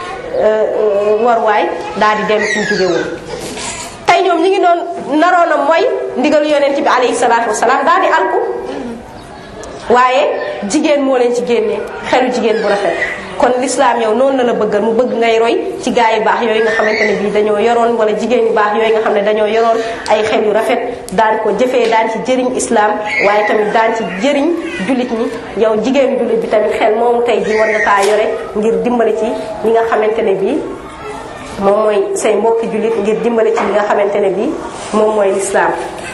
warwaay daal di dem fi ñu jóge woon tey ñoom ñi ngi doon naroon a mooy ndigalu yonent bi alayhi salaatu wasalaam daal di alku waaye jigéen moo leen ci génnee xelu jigéen bu rafet kon l'islam yow noonu la la bëggal mu bëgg ngay roy ci gaa yu baax yooyu nga xamante ne bii dañoo yoroon wala jigéen yu baax yooyu nga xam ne dañoo yoroon ay xel yu rafet daan ko jëfee daan ci jëriñ islam waaye tamit daan ci jëriñ jullit ñi yow jigéenu jullit bi tamit xel moomu tey ji war nga kaa yore ngir dimbali ci ñi nga xamante ne bii moom mooy say mbokki jullit ngir dimbali ci li nga xamante ne bii moom mooy l'islam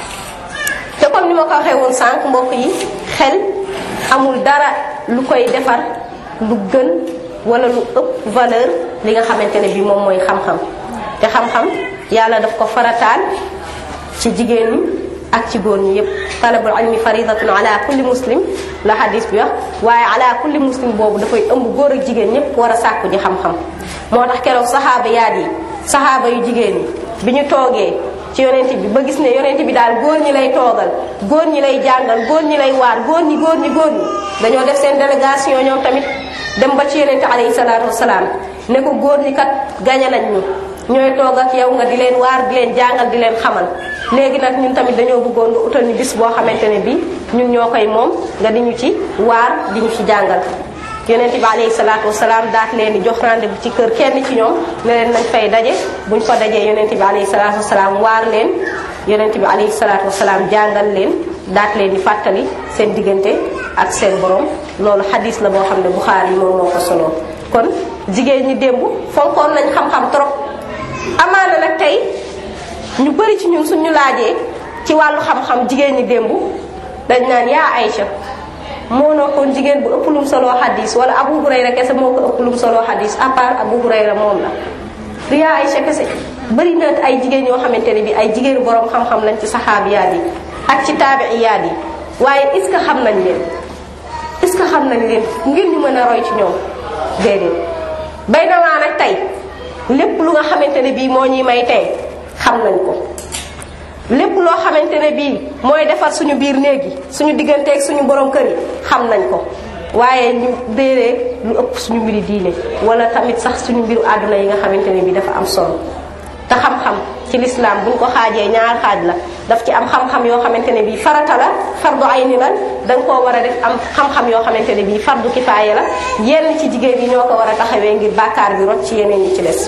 te comme ni ma ko waxee woon sànq mbokk yi xel amul dara lu koy defar lu gën wala lu ëpp valeur li nga xamante ne bii moom mooy xam-xam te xam-xam yàlla daf ko farataal ci jigéen ñi ak ci góor ñi yépp talabul ilmi faridatun ala kulli muslim la hadis bi wax waaye ala kulli muslim boobu dafay ëmb góor ak jigéen ñépp war a sàkku ji xam-xam moo tax keroog saxaaba yaat yi saxaaba yu jigéen ñi bi ñu toogee ci yonent bi ba gis ne yonent bi daal góor ñi lay toogal góor ñi lay jàngal góor ñi lay waar góor ñi góor ñi góor ñi dañoo def seen délégation ñoom tamit dem ba ci yonent alayhi salaatu wasalaam ne ko góor ñi kat gañe nañ ñu ñooy toog ak yow nga di leen waar di leen jàngal di leen xamal léegi nag ñun tamit dañoo bëggoon nga utal ñu bis boo xamante ne bi ñun ñoo koy moom nga di ñu ci waar di ñu ci jàngal yonent bi alayhi salaatu wasalaam daat leen di jox rendez-vous ci kër kenn ci ñoom ne leen nañ fay daje buñ fa dajee yonent bi alayhi salaatu wasalaam waar leen yonent bi alayhi salaatu wasalaam jàngal leen daat leen di fàttali seen diggante ak seen borom loolu xadis la boo xam ne Buxaari yi moom moo ko solo kon jigéen ñi démb fonkoon nañ xam-xam trop amaana nag tey ñu bëri ci ñun suñu laajee ci wàllu xam-xam jigéen ñi démb dañ naan yaa Aïcha moo noo kon jigéen bu ëpp lum solo xadis wala Abu Hurayra kese moo ko ëpp lum solo xadis à part Abu Hurayra moom la du yaa Aïcha kese bëri na ay jigéen yoo xamante ne bi ay jigéenu borom xam-xam lañ ci saxaabiyaat yi ak ci taabiiyaat yi waaye est-ce que xam nañ leen est-ce que xam nañ leen ngir ñu mën a roy ci ñoom déedéet bay nawaa nag tey lépp lu nga xamante ne bii moo ñuy may tey xam nañ ko lépp loo xamante ne bii mooy defar suñu biir néeg yi suñu digganteeg suñu borom kër yi xam nañ ko waaye ñu déedéet lu ëpp suñu mbiri diine wala tamit sax suñu mbiru àdduna yi nga xamante ne bii dafa am solo te xam-xam ci lislaam buñ ko xaajee ñaar xaaj la daf ci am xam-xam yoo xamante ne bii farata la fardu ayni la da nga koo war a def am xam-xam yoo xamante ne bii fardu kifaaya la yenn ci jigéen yi ñoo ko war a taxawee ngir bàkkaar bi rot ci yeneen yi ci des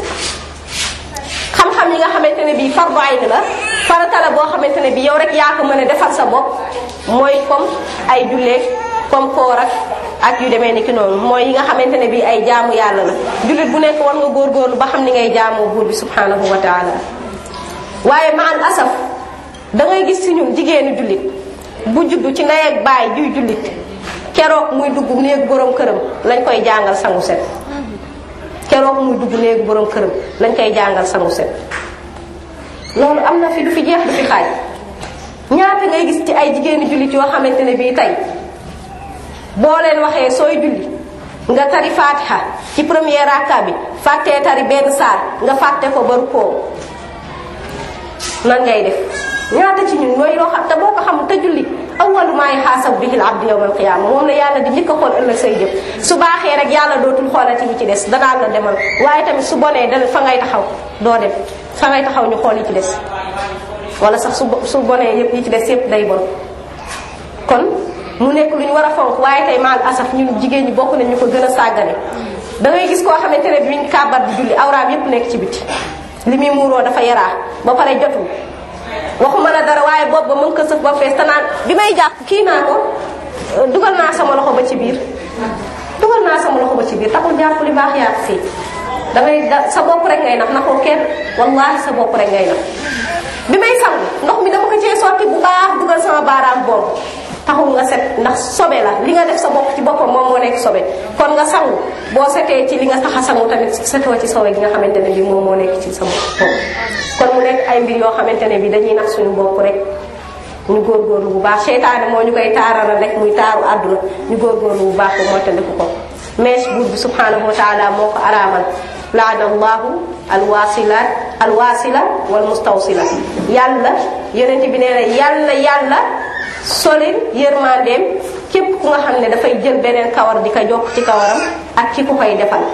xam-xam yi nga xamante ne bii fardu ayni la farata la boo xamante ne bii yow rek yaa ko mën a defal sa bopp mooy comme ay julleeg comme koor ak ak yu demee ni ki noonu mooy yi nga xamante ne bii ay jaamu yàlla la jullit bu nekk war nga góorgóorlu ba xam ni ngay jaamoo buur bi subhanahu wa taala waaye ma al asaf da ngay gis ci ñun jigéenu jullit bu juddu ci ndey ak baay juy jullit keroog muy dugg néegu borom këram lañ koy jàngal sangu set keroog muy dugg néegu borom këram lañ koy jàngal sangu set loolu am na fi du fi jeex du fi xaaj ñaata ngay gis ci ay jigéenu jullit yoo xamante ne bii tey boo leen waxee sooy julli nga tari fatiha ci premier raka bi fàttee tari benn saar nga fàtte ko ba rukkoo nan ngay def ñaata ci ñun mooy loo xam te boo ko xam te julli awwalu maa yuhaasabu bihi al-abdu yawma al-qiyaama moom la yàlla di njëkk a xool ëllëg say jëf su baaxee rek yàlla dootul xoolati yi ci des danaan la demal waaye tamit su bonee da fa ngay taxaw doo dem fa ngay taxaw ñu xool yi ci des wala sax su su bonee yëpp yi ci des yëpp day bon kon mu nekk lu ñu war a fonk waaye tey maal asaf ñun jigéen ñi bokk nañ ñu ko gën a sàggane da ngay gis koo xamante ne bi mi ngi kàbbar di julli awraam yëpp nekk ci biti li muy muuroo dafa yaraa ba pare jotul waxuma la dara waaye boobu ba mën ko sëf ba fees te naan bi may jàpp kii naa ko dugal naa sama loxo ba ci biir dugal naa sama loxo ba ci biir taxul jàpp li baax yaa fii da ngay da sa bopp rek ngay nax naxoo kenn wallahi sa bopp rek ngay nax bi may sangu ndox mi dama ko cee sotti bu baax dugal sama baaraam boobu taxul nga set ndax sobe la li nga def sa bopp ci boppam moom moo nekk sobe kon nga sangu boo setee ci li nga tax a sangu tamit setoo ci sobe gi nga xamante ne bi moom moo nekk ci sama bopp kon mu nekk ay mbir yoo xamante ne bi dañuy nax suñu bopp rek ñu góorgóorlu bu baax seytaane moo ñu koy taarara rek muy taaru àdduna ñu góorgóorlu bu baax ba moytandiku ko mees buur bi subhanahu wa taala moo ko araamal laana allahu alwasilat alwasila wal mustawsila yàlla yonente bi nee na yàlla yàlla solil yërmandeem képp ku nga xam ne dafay jël beneen kawar di ko jokk ci kawaram ak ki ku koy defal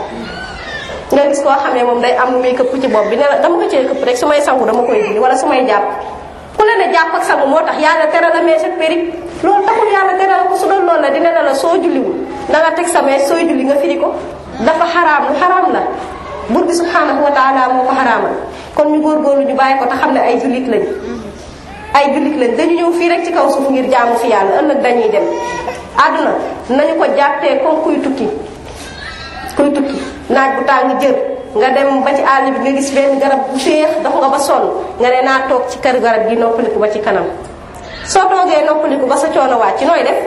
nga gis koo xam ne moom day am lu muy këpp ci bopp bi ne la dama ko cee këpp rek su may sangu dama koy dindi wala su may jàpp ku la ne jàpp ak sangu moo tax yàlla tere la mees ak périg loolu taxul yàlla tere la ko su doon loolu la dina ne la soo julliwul da nga teg sa mees sooy julli nga firi ko dafa xaraam lu xaraam la bur bi subhanahu wa taala moo ko xaraamal kon ñu góorgóorlu ñu bàyyi ko te xam ne ay jullit lañ ay jullit lañ dañu ñëw fii rek ci kaw suuf ngir jaamu fi yàlla ëllëg dañuy dem àdduna nañu ko jàppee comme kuy tukki kuy tukki naaj bu tàng jër nga dem ba ci àll bi nga gis benn garab bu féex dox nga ba sonn nga ne naa toog ci kër garab gi noppaliku ba ci kanam soo toogee noppaliku ba sa coono wàcc nooy def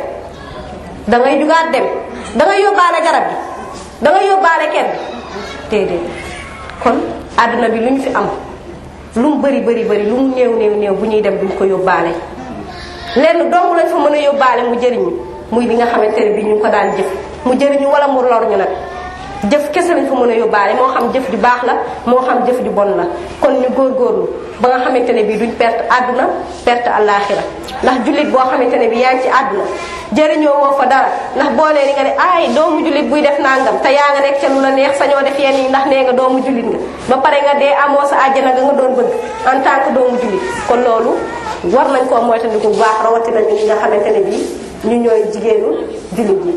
da ngay jugaat dem da ngay yóbbaale garab gi da ngay yóbbaale kenn déedéet kon àdduna bi lu ñu fi am lu mu bëri bëri bëri lu mu néew néew néew bu ñuy dem duñ ko yóbbaale lenn dong lañ fa mën a yóbbaale mu jëriñu muy li nga xamante ne bi ñu ko daan jëf mu jëriñu wala mu lor ñu nag jëf kese lañ fa mën a yóbbaale moo xam jëf ju baax la moo xam jëf ju bon la kon ñu góorgóorlu ba nga xamante ne bii duñ perte àdduna perte àllaaxira ndax jullit boo xamante ne bii yaa ngi ci àdduna jëriñoo woo fa dara ndax boo nee ni nga ne ay doomu jullit buy def nangam te yaa nga nekk ca lu la neex sañoo def yenn yi ndax nee nga doomu jullit nga ba pare nga dee amoo sa àjjana nga nga doon bëgg en tant que doomu jullit kon loolu war nañ koo moytandiku bu baax rawatina ñu ñi nga xamante ne bii ñu ñooy jigéenu jullit yi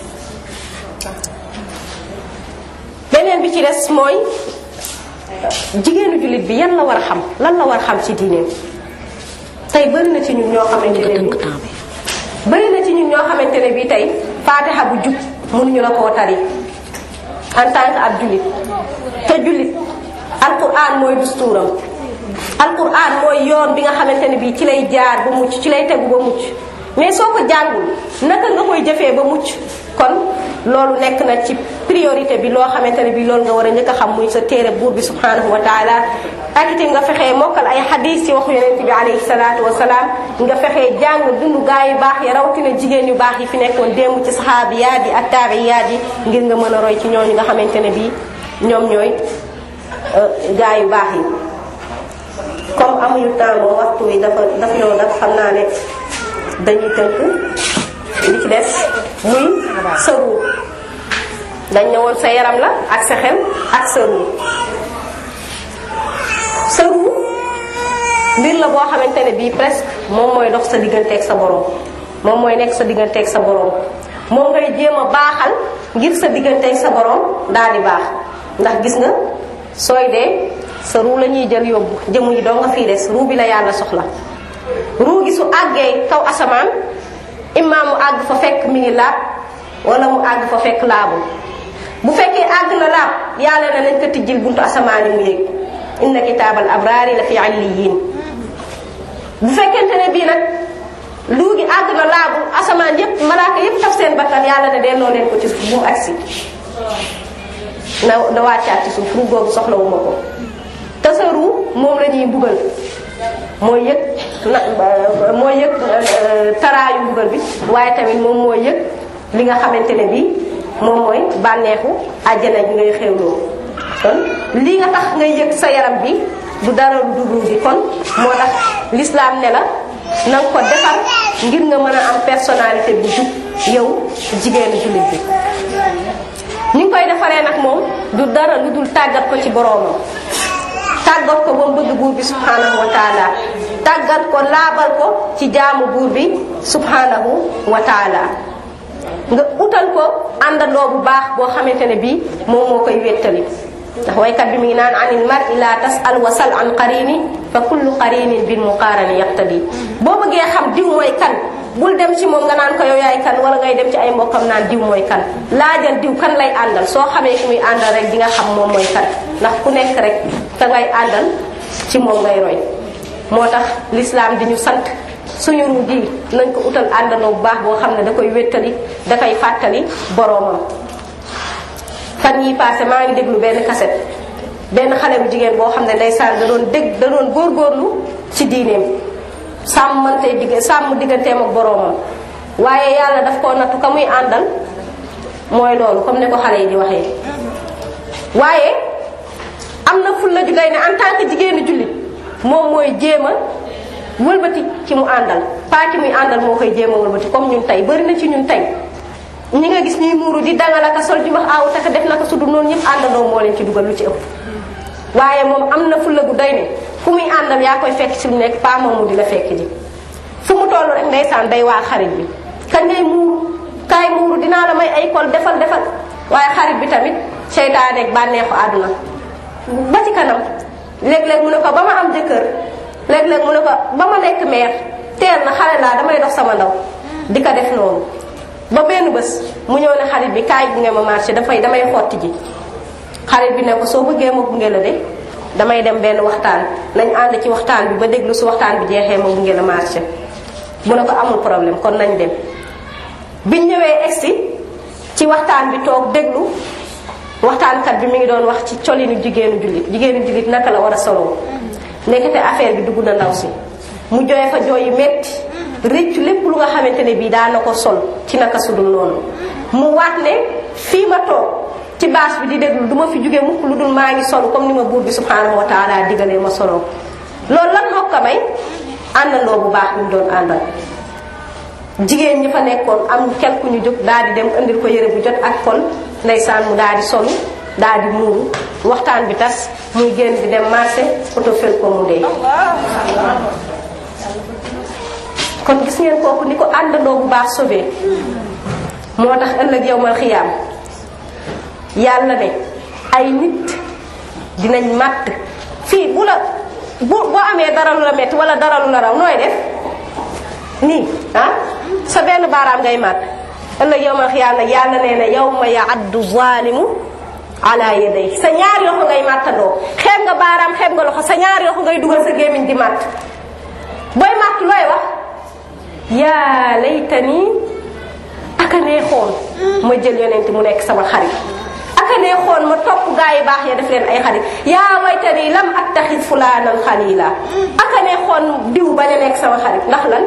beneen bi ci des mooy jigéenu jullit bi yan la war a xam lan la war a xam ci diineem tey bëri na ci ñun ñoo xamante ne bi bëri na ci ñun ñoo xamante ne bi tey faatixa bu jub mënuñu la koo tari en tant que ab jullit te jullit alquran mooy dustuuram alquran mooy yoon bi nga xamante ne bi ci lay jaar ba mucc ci lay tegu ba mucc mais soo ko jàngul naka nga koy jëfee ba mucc kon loolu nekk na ci priorité bi loo xamante ne bi loolu nga war a njëkk a xam muy sa téere buur bi subhanahu wa taala ak itam nga fexee mokkal ay xadis ci waxu yonent bi alayhi salaatu wasalaam nga fexee jàng dundu gaa yu baax yi rawatina jigéen yu baax yi fi nekkoon démb ci saxaabiyaat yi ak taabiyaat yi ngir nga mën a roy ci ñooñu nga xamante ne bi ñoom ñooy gaa yu baax yi comme amuñu temps moom waxtu wi dafa daf ñëw nag xam naa ne dañuy tënk li ci des muy sa ruu dañ ne woon sa yaram la ak sa xel ak sa ruu sa ruu mbir la boo xamante ne bii presque moom mooy dox sa digganteeg sa borom moom mooy nekk sa digganteeg sa borom moom ngay jéem a baaxal ngir sa digganteeg sa borom daal di baax ndax gis nga sooy dee sa ruu la ñuy jël yóbbu jëmu yi doo nga fii des ruu bi la yàlla soxla ruu gi su àggee kaw asamaan imma mu àgg fa fekk mi ngi laab wala mu àgg fa fekk laabul bu fekkee àgg na laab yàlla na nañ ko tijjil buntu asamaan yi mu yéeg inna kitaabal abraari la fi alliyin bu fekkente ne bii nag luu gi àgg na laabul asamaan yépp malaaka yépp taf seen bakkan yàlla ne delloo leen ko ci suuf bu mu agsi na na wàccaat ci suuf ruu googu soxlawuma ko te sa ruu moom la ñuy mbugal mooy yëg na mooy yëg taraayu mbugal bi waaye tamit moom mooy yëg li nga xamante ne bii moom mooy bànneexu àjjana ji ngay xewloo kon lii nga tax ngay yëg sa yaram bi du dara du ruu gi kon moo tax lislaam ne la na nga ko defar ngir nga mën a am personnalité bu jub yow jigéenu jullit bi ni nga koy defaree nag moom du dara lu dul tàggat ko ci boroomam tàggat ko ba mu bëgg buur bi subhanahu wa taala tàggat ko laabal ko ci jaamu buur bi subhanahu wa taala nga utal ko àndandoo bu baax boo xamante ne bii moom moo koy wéttali ndax waykat bi mi ngi naan anil mar'i la tas'al wa sal an qarini fa kullu qarinin bil muqarani yaqtadi boo bëggee xam diw mooy kan bul dem ci moom nga naan ko yow yaay kan wala ngay dem ci ay mbokkam naan diw mooy kan laajal diw kan lay àndal soo xamee ki muy àndal rek di nga xam moom mooy kan ndax ku nekk rek ka ngay àndal ci moom ngay roy moo tax l'islam di ñu sant suñu ru gi nañ ko utal àndandoo bu baax boo xam ne da koy wéttali da koy fàttali boroomam fan yi passé maa ngi déglu benn cassette benn xale bu jigéen boo xam ne ndeysaan da doon dégg da doon góorgóorlu ci diineem sàmmante digg sàmm digganteem ak boroomam waaye yàlla daf koo nattu ka muy àndal mooy loolu comme ni ko xale yi di waxee waaye am na fulla ju day ne en tant que jigéenu jullit moom mooy jéem a wëlbati ci mu àndal pas ki muy àndal moo koy jéem a wëlbati comme ñun tey bari na ci ñun tey ñi nga gis ñuy muuru di dangal ak sol ju wax aaw taka def naka sudu noonu ñëpp àndandoo moo leen ci dugal lu ci ëpp waaye moom am na fulla gu doy ne fu muy àndal yaa koy fekk ci lu nekk pas moomu di la fekk ji fu mu toll rek ndeysaan day waa xarit bi kañ ngay muuru kaay muuru dinaa la may ay kol defal defal waaye xarit bi tamit seytaane ak bànneexu àdduna ba ci kanam léeg-léeg mu ne ko ba ma am jëkkër léeg-léeg mu ne ko ba ma nekk meer teel na xale laa damay dox sama ndaw di ko def noonu ba benn bés mu ñëw ne xarit bi kaay gunge ma marché dafay damay xotti ji xarit bi ne ko soo bëggee ma gunge la de damay dem benn waxtaan nañ ànd ci waxtaan bi ba déglu su waxtaan bi jeexee ma gunge la marché mu ne ko amul problème kon nañ dem biñ ñëwee egsi ci waxtaan bi toog déglu waxtaankat bi mi ngi doon wax ci colinu jigéenu jullit jigéenu jullit naka la war a soloo nekkate affaire bi dugg na ndaw si mu jooy fa jooy yu metti rëccu lépp lu nga xamante ne bii daana ko sol ci naka sudul noonu mu waat ne fii ma toog ci baas bi di déglu du ma fi jóge mukk lu dul maa ngi sol comme ni ma buur bi subhanahu wa taala digalee ma soloo loolu lan moo ko may àndandoo bu baax bi mu doon àndal jigéen ñi fa nekkoon am quelque ñu jóg daal di dem indil ko yëre bu jot ak kol ndeysaan mu daal di solu daal di muuru waxtaan bi tas muy génn di dem marché oto fel ko mu dee kon gis ngeen kooku ni ko àndandoo bu baax sauvé moo tax ëllëg yowmal xiyaam yàlla ne ay nit dinañ màtt fii bu la bu boo amee dara lu la metti wala dara lu la raw nooy def nii ah sa benn baaraam ngay màtt ëllëg yowmal xiyaam nag yàlla nee na yawma yaaddu zalimu ala yaday sa ñaar yoxo ngay màttandoo xeeb nga baaraam xeeb nga loxo sa ñaar yoxo ngay dugal sa gémmiñ di màtt booy màtt looy wax yaa laytani aka neexoon ma jël yonent mu nekk sama xarit aka neexoon ma topp gaa yi baax ya def leen ay xarit yaa waytani lam attaxid fulaanan xalila aka neexoon diw bañ a nekk sama xarit ndax lan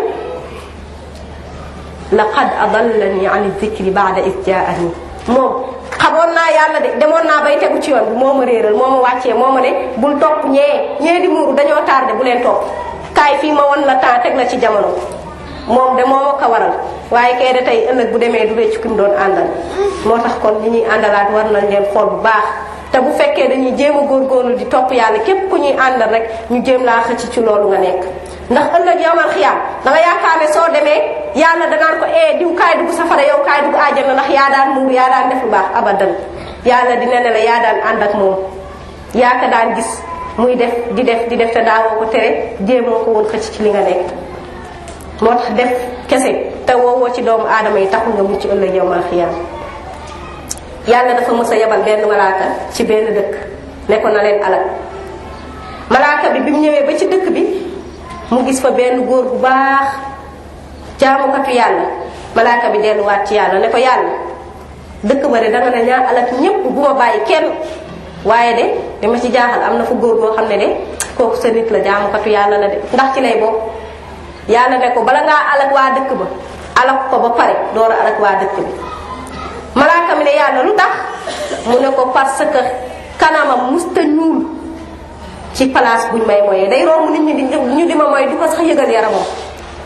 laqad adallani an dikri baada is jaani moom xamoon naa yàlla de demoon naa bay tegu ci yoon bi moo ma réeral moo ma wàccee moo ma ne bul topp ñee ñee di muuru dañoo tardé bu leen topp kaay fii ma won la temps teg la ci jamono moom de moo ma ko waral waaye kay de tey ëllëg bu demee du réccu ki mu doon àndal moo tax kon li ñuy àndalaat war nañ leen xool bu baax te bu fekkee dañuy jéem a góorgóorlu di topp yàlla képp ku ñuy àndal rek ñu jéem laa xëcc ci loolu nga nekk ndax ëllëg yowmal xiyaam da nga yaakaar ne soo demee yàlla danaan ko eh diw kaay dugg safara yow kaay dugg àjjana ndax yaa daan muur yaa daan def lu baax abadan yàlla dina ne la yaa daan ànd ak moom yaa ko daan gis muy def di def di def te daawoo ko tere jéemoo ko woon xëcc ci li nga nekk moo tax def kese te woowoo ci doomu aadama yi taxul nga mucc ëllëg yowmal xiyaam yàlla dafa mës a yebal benn malaaka ci benn dëkk ne ko na leen alal malaaka bi bi mu ñëwee ba ci dëkk bi mu gis fa benn góor bu baax jaamukatu yàlla malaaka bi delluwaat ci yàlla ne ko yàlla dëkk ba de danga ne ñaa alal ñépp bu ma bàyyi kenn waaye de dama ci jaaxal am na fa góor boo xam ne de kooku sa nit la jaamukatu yàlla la de ndax ci lay bokk yàlla ne ko bala ngaa alak waa dëkk ba alak ko ba pare door a alak waa dëkk bi malaaka mi ne yàlla lu tax mu ne ko parce que kanamam musta ñuul ci place buñ may moyee day romb nit ñi di ñu di ma moy du ko sax yëgal yaramam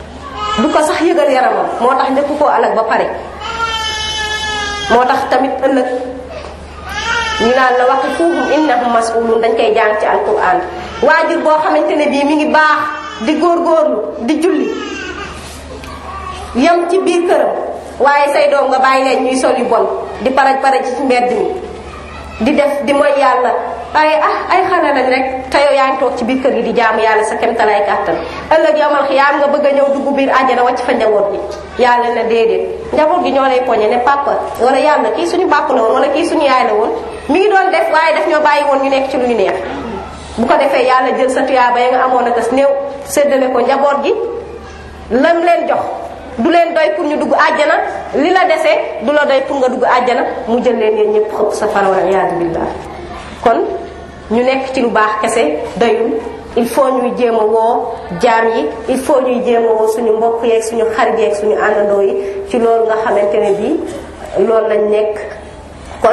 du ko sax yëgal yaramam moo tax njëkk koo alag ba pare moo tax tamit ëllëg ñu naan la waqifuhum innahum mas'ulun dañ koy jàng ci alquran waajur boo xamante ne bii mi ngi baax di góorgóorlu di julli yam ci biir këram waaye say doom nga bàyyi leen ñuy sol yu bon di paraj paraj ci mbedd mi di def di mooy yàlla waaye ah ay xale lañ rek te yow yaa ngi toog ci biir kër gi di jaamu yàlla sa kemtalaay kàttan ëllëg yowmal xiyaam nga bëgg a ñëw dugg biir àjjana wàcc fa njaboot gi yàlla na déedéet njaboot gi ñoo lay poñe ne papa wala yàlla kii suñu bàpp la woon wala kii suñu yaay la woon mi ngi doon def waaye daf ñoo bàyyi woon ñu nekk ci lu ñu neex bu ko defee yàlla jël sa tuyaaba ya nga amoon a tas néew séddale ko njaboot gi lam leen jox du leen doy pour ñu dugg àjjana li la dese du la doy pour nga dugg àjjana mu jël leen yéen ñëpp xëpp sa fara wala iyaadu billah kon ñu nekk ci lu baax kese doyul il faut ñuy jéem a woo jaam yi il faut ñuy jéem a woo suñu mbokk yeeg suñu xarit yeeg suñu àndandoo yi ci loolu nga xamante ne bii loolu lañ nekk kon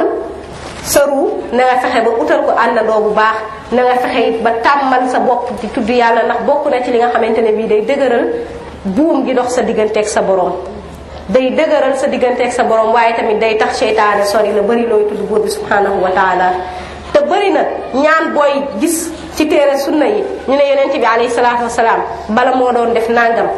sëru na nga fexe ba utal ko àndandoo bu baax na nga fexe it ba tàmmal sa bopp di tudd yàlla ndax bokk na ci li nga xamante ne bii day dëgëral buum gi dox sa digganteeg sa borom day dëgëral sa digganteeg sa borom waaye tamit day tax seytaane sori la bëri looy tudd buur bi subhanahu wa taala te bëri na ñaan booy gis ci téere sunna yi ñu ne yonent bi alayhi salaatu wasalaam bala moo doon def nangam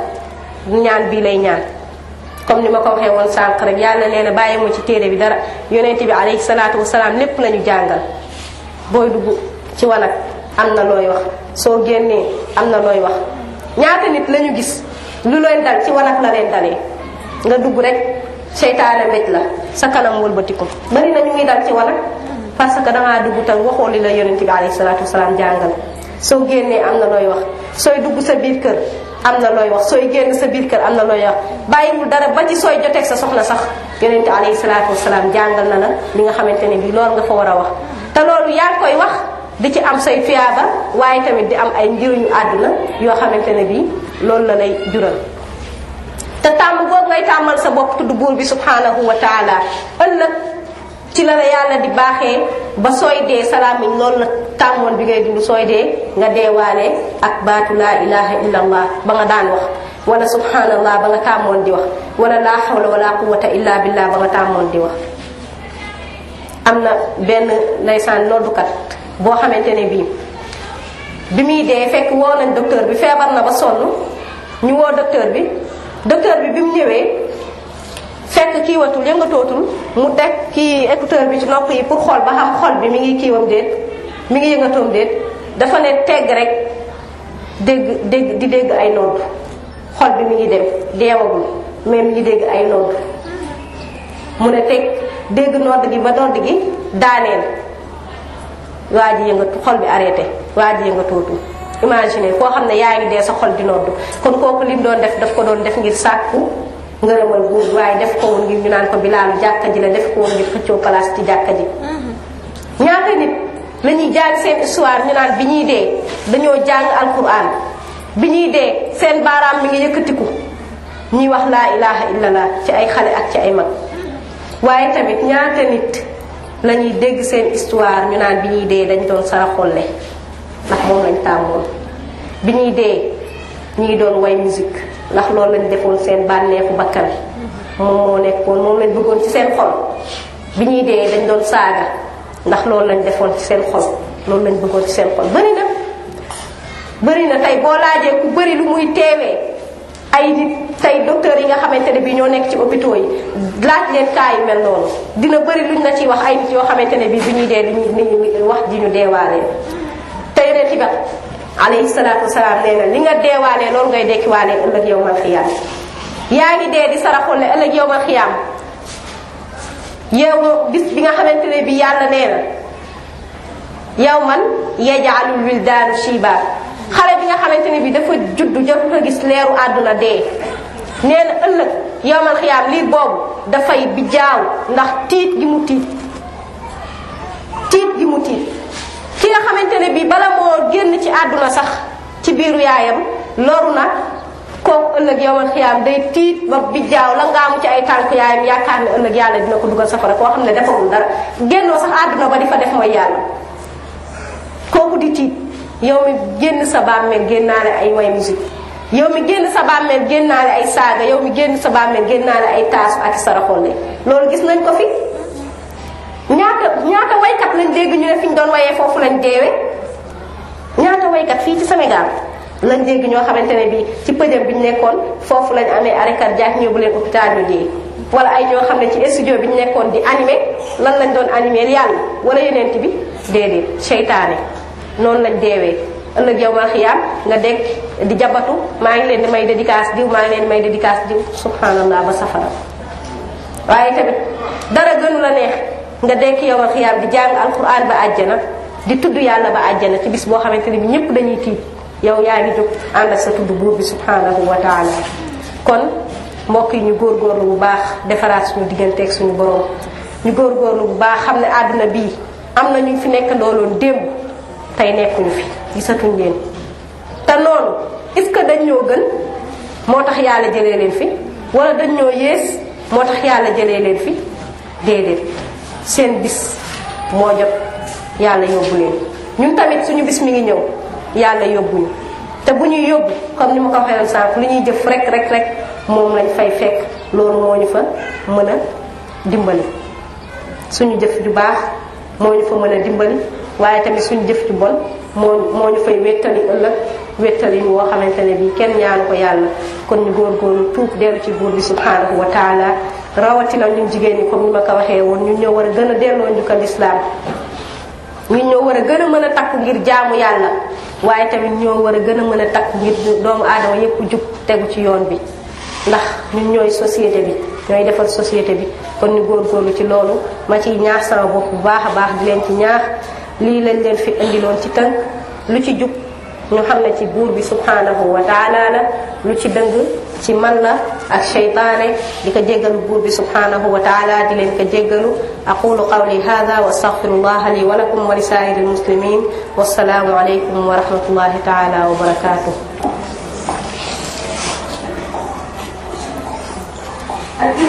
ñaan bii lay ñaan comme ni ma ko waxee woon sànq rek yàlla nee na bàyyi ma ci téere bi dara yonent bi alayhi salaatu wasalaam lépp la ñu jàngal booy dugg ci wanag am na looy wax soo génnee am na looy wax ñaata nit la ñu gis lu leen dal ci wanag la leen dalee nga dugg rek seytaane mbéj la sa kanam wëlbatiku bari na ñu ngi dal ci wanag parce que dangaa dugg tam waxoo li la yonent bi alayhi salaatu wasalaam jàngal soo génnee am na looy wax sooy dugg sa biir kër am na looy wax sooy génn sa biir kër am na looy wax bàyyiwul dara ba ci sooy joteeg sa soxna sax yonent bi alayhi salaatu wasalaam jàngal na la li nga xamante ne bi loolu nga fa war a wax te loolu yaa ngi koy wax di ci am say tuyaaba waaye tamit di am ay njëriñu àdduna yoo xamante ne bii loolu la lay jural te tàmm boobu ngay tàmmal sa bopp tudd buur bi subhanahu wa taala ëllëg ci la la yàlla di baaxee ba sooy dee salaamiñ loolu la tàmmoon bi ngay dund sooy dee nga deewaale ak baatu laa ilaha illa allah ba nga daan wax wala subhanallah ba nga tàmmoon di wax wala laa hawla wala quwata illa billah ba nga tàmmoon di wax am na benn ndeysaan noddukat boo xamante ne bii bi muy dee fekk woo nañ docteur bi feebar na ba sonn ñu woo docteur bi docteur bi bi mu ñëwee fekk kiiwatul yëngatootul mu teg kii écouteur bi ci nopp yi pour xool ba xam xol bi mi ngi kiiwam déet mi ngi yëngatoom déet dafa ne tegg rek dégg dégg di dégg ay nodd xol bi mi ngi dem deewagul mais mi ngi dégg ay nodd mu ne teg dégg nodd gi ba nodd gi daaneel waa ji yëngatu xol bi arrêté waa ji yëngatootul imagine koo xam ne yaa ngi dee sa xol di nodd kon kooku lim doon def daf ko doon def ngir sàkku ngërëmal buur waaye def ko woon ngir ñu naan ko bilaalu jàkka ji la def ko woon ngir xëccoo place ci jàkka ji ñaata nit la ñuy jàng seen histoire ñu naan bi ñuy dee dañoo jàng alquran bi ñuy dee seen baaraam mi ngi yëkkatiku ñuy wax laa ilaha illallah ci ay xale ak ci ay mag waaye tamit ñaata nit la ñuy dégg seen histoire ñu naan bi ñuy dee dañ doon saraxolle ndax moom lañ tàmmoon bi ñuy dee ñu ngi doon way musique ndax loolu lañ defoon seen bànneexu bakkan moom moo nekkoon moom lañ bëggoon ci seen xol bi ñuy dee dañ doon saaga ndax loolu lañ defoon ci seen xol loolu lañ bëggoon ci seen xol bëri na bëri na tey boo laajee ku bëri lu muy teewee ay nit tey docteur yi nga xamante ne bii ñoo nekk ci hôpitaux yi laaj leen cas yu mel noonu dina bëri luñ la ciy wax ay nit yoo xamante ne bii bi ñuy dee li ñu wax ji ñu deewaalee te yeneen ci ba alayhi salaatu wasalaam nee na li nga deewaalee loolu ngay dekkiwaalee ëllëg yow mal xiyaam yaa ngi dee di saraxul ne ëllëg yow mal xiyaam yow bis bi nga xamante ne bi yàlla nee na yow man yajaalul wildaanu shiba xale bi nga xamante ne bi dafa juddu jotu ko gis leeru àdduna dee nee na ëllëg yow mal xiyaam liir boobu dafay bi jaaw ndax tiit gi mu tiit tiit gi mu tiit ki nga xamante ne bii bala moo génn ci àdduna sax ci biiru yaayam loru na kooku ëllëg yowmal xiyaam day tiit ba bi jaaw la ngaamu ci ay tànk yaayam yaakaar ne ëllëg yàlla dina ko dugal safara koo xam ne defagul dara génnoo sax àdduna ba di fa def mooy yàlla kooku di tiit yow mi génn sa bàmmeel génnaale ay way musique yow mi génn sa bàmmeel génnaale ay saaga yow mi génn sa bàmmeel génnaale ay taasu ak saraxolle loolu gis nañ ko fi ñaata ñaata waykat lañ dégg ñu ne fi ñu doon wayee foofu lañ deewee ñaata waykat fii ci Sénégal lañ dégg ñoo xamante ne bii ci pëjam bi ñu nekkoon foofu lañ amee arrêt cardiaque ñëw bu leen hôpital ñu dee wala ay ñoo xam ne ci studio bi ñu nekkoon di animé lan lañ doon animé yàlla wala yeneent bi déedéet seytaane noonu lañ deewee ëllëg yow mal xiyaam nga dekk di jabatu maa ngi leen di may dédicace diw maa ngi leen di may dédicace diw subhanallah ba safara waaye tamit dara gënu la neex nga dekk yow mal xiyaam di jàng alquran ba àjjana di tudd yàlla ba àjjana ci bis boo xamante ne bi ñëpp dañuy tiit yow yaa ngi jóg ànd ak sa tudd buur bi subhanahu wa taala kon mbokk yi ñu góorgóorlu bu baax defaraat suñu digganteeg suñu borom ñu góorgóorlu bu baax xam ne àdduna bii am na ñu fi nekk ndooloon démb tey nekkuñu fi gisatuñ leen te noonu est-ce que dañ ñoo gën moo tax yàlla jëlee leen fi wala dañ ñoo yées moo tax yàlla jëlee leen fi déedéet seen bis moo jot yàlla yóbbu leen ñun tamit suñu bis mi ngi ñëw yàlla yóbbuñu te bu ñuy yóbbu comme ni ma ko waxee woon sànq lu ñuy jëf rek rek rek moom lañ fay fekk loolu moo ñu fa mën a dimbali suñu jëf ju baax moo ñu fa mën a dimbali waaye tamit suñu jëf ju bon moo moo ñu fay wéttali ëllëg wéttali woo xamante ne bii kenn ñaanu ko yàlla kon ñu góorgóorlu tuub dellu ci buur bi subhanahu wa taala rawatina ñun jigéen ñi comme ni ma ko waxee woon ñun ñoo war a gën a delloo njukkal lislaam ñun ñoo war a gën a mën a takku ngir jaamu yàlla waaye tamit ñoo war a gën a mën a takku ngir doomu aadama yépp jub tegu ci yoon bi ndax ñun ñooy société bi ñooy defar société bi kon ñu góorgóorlu ci loolu ma ciy ñaax sama bopp bu baax a baax di leen ci ñaax lii lañ leen fi indiloon ci tënk lu ci jub ñu xam ne ci buur bi subhanahu wa taala la lu ci dëng ci man la ak sheytaane di ko jéggalu buur bi subhanahu wa taala di leen ko jéggalu aqulu qawli hada wa astaghfirullah li wa lakum wa li saa'iril muslimin wassalaamu alaykum wa rahmatullahi taala wa barakatuh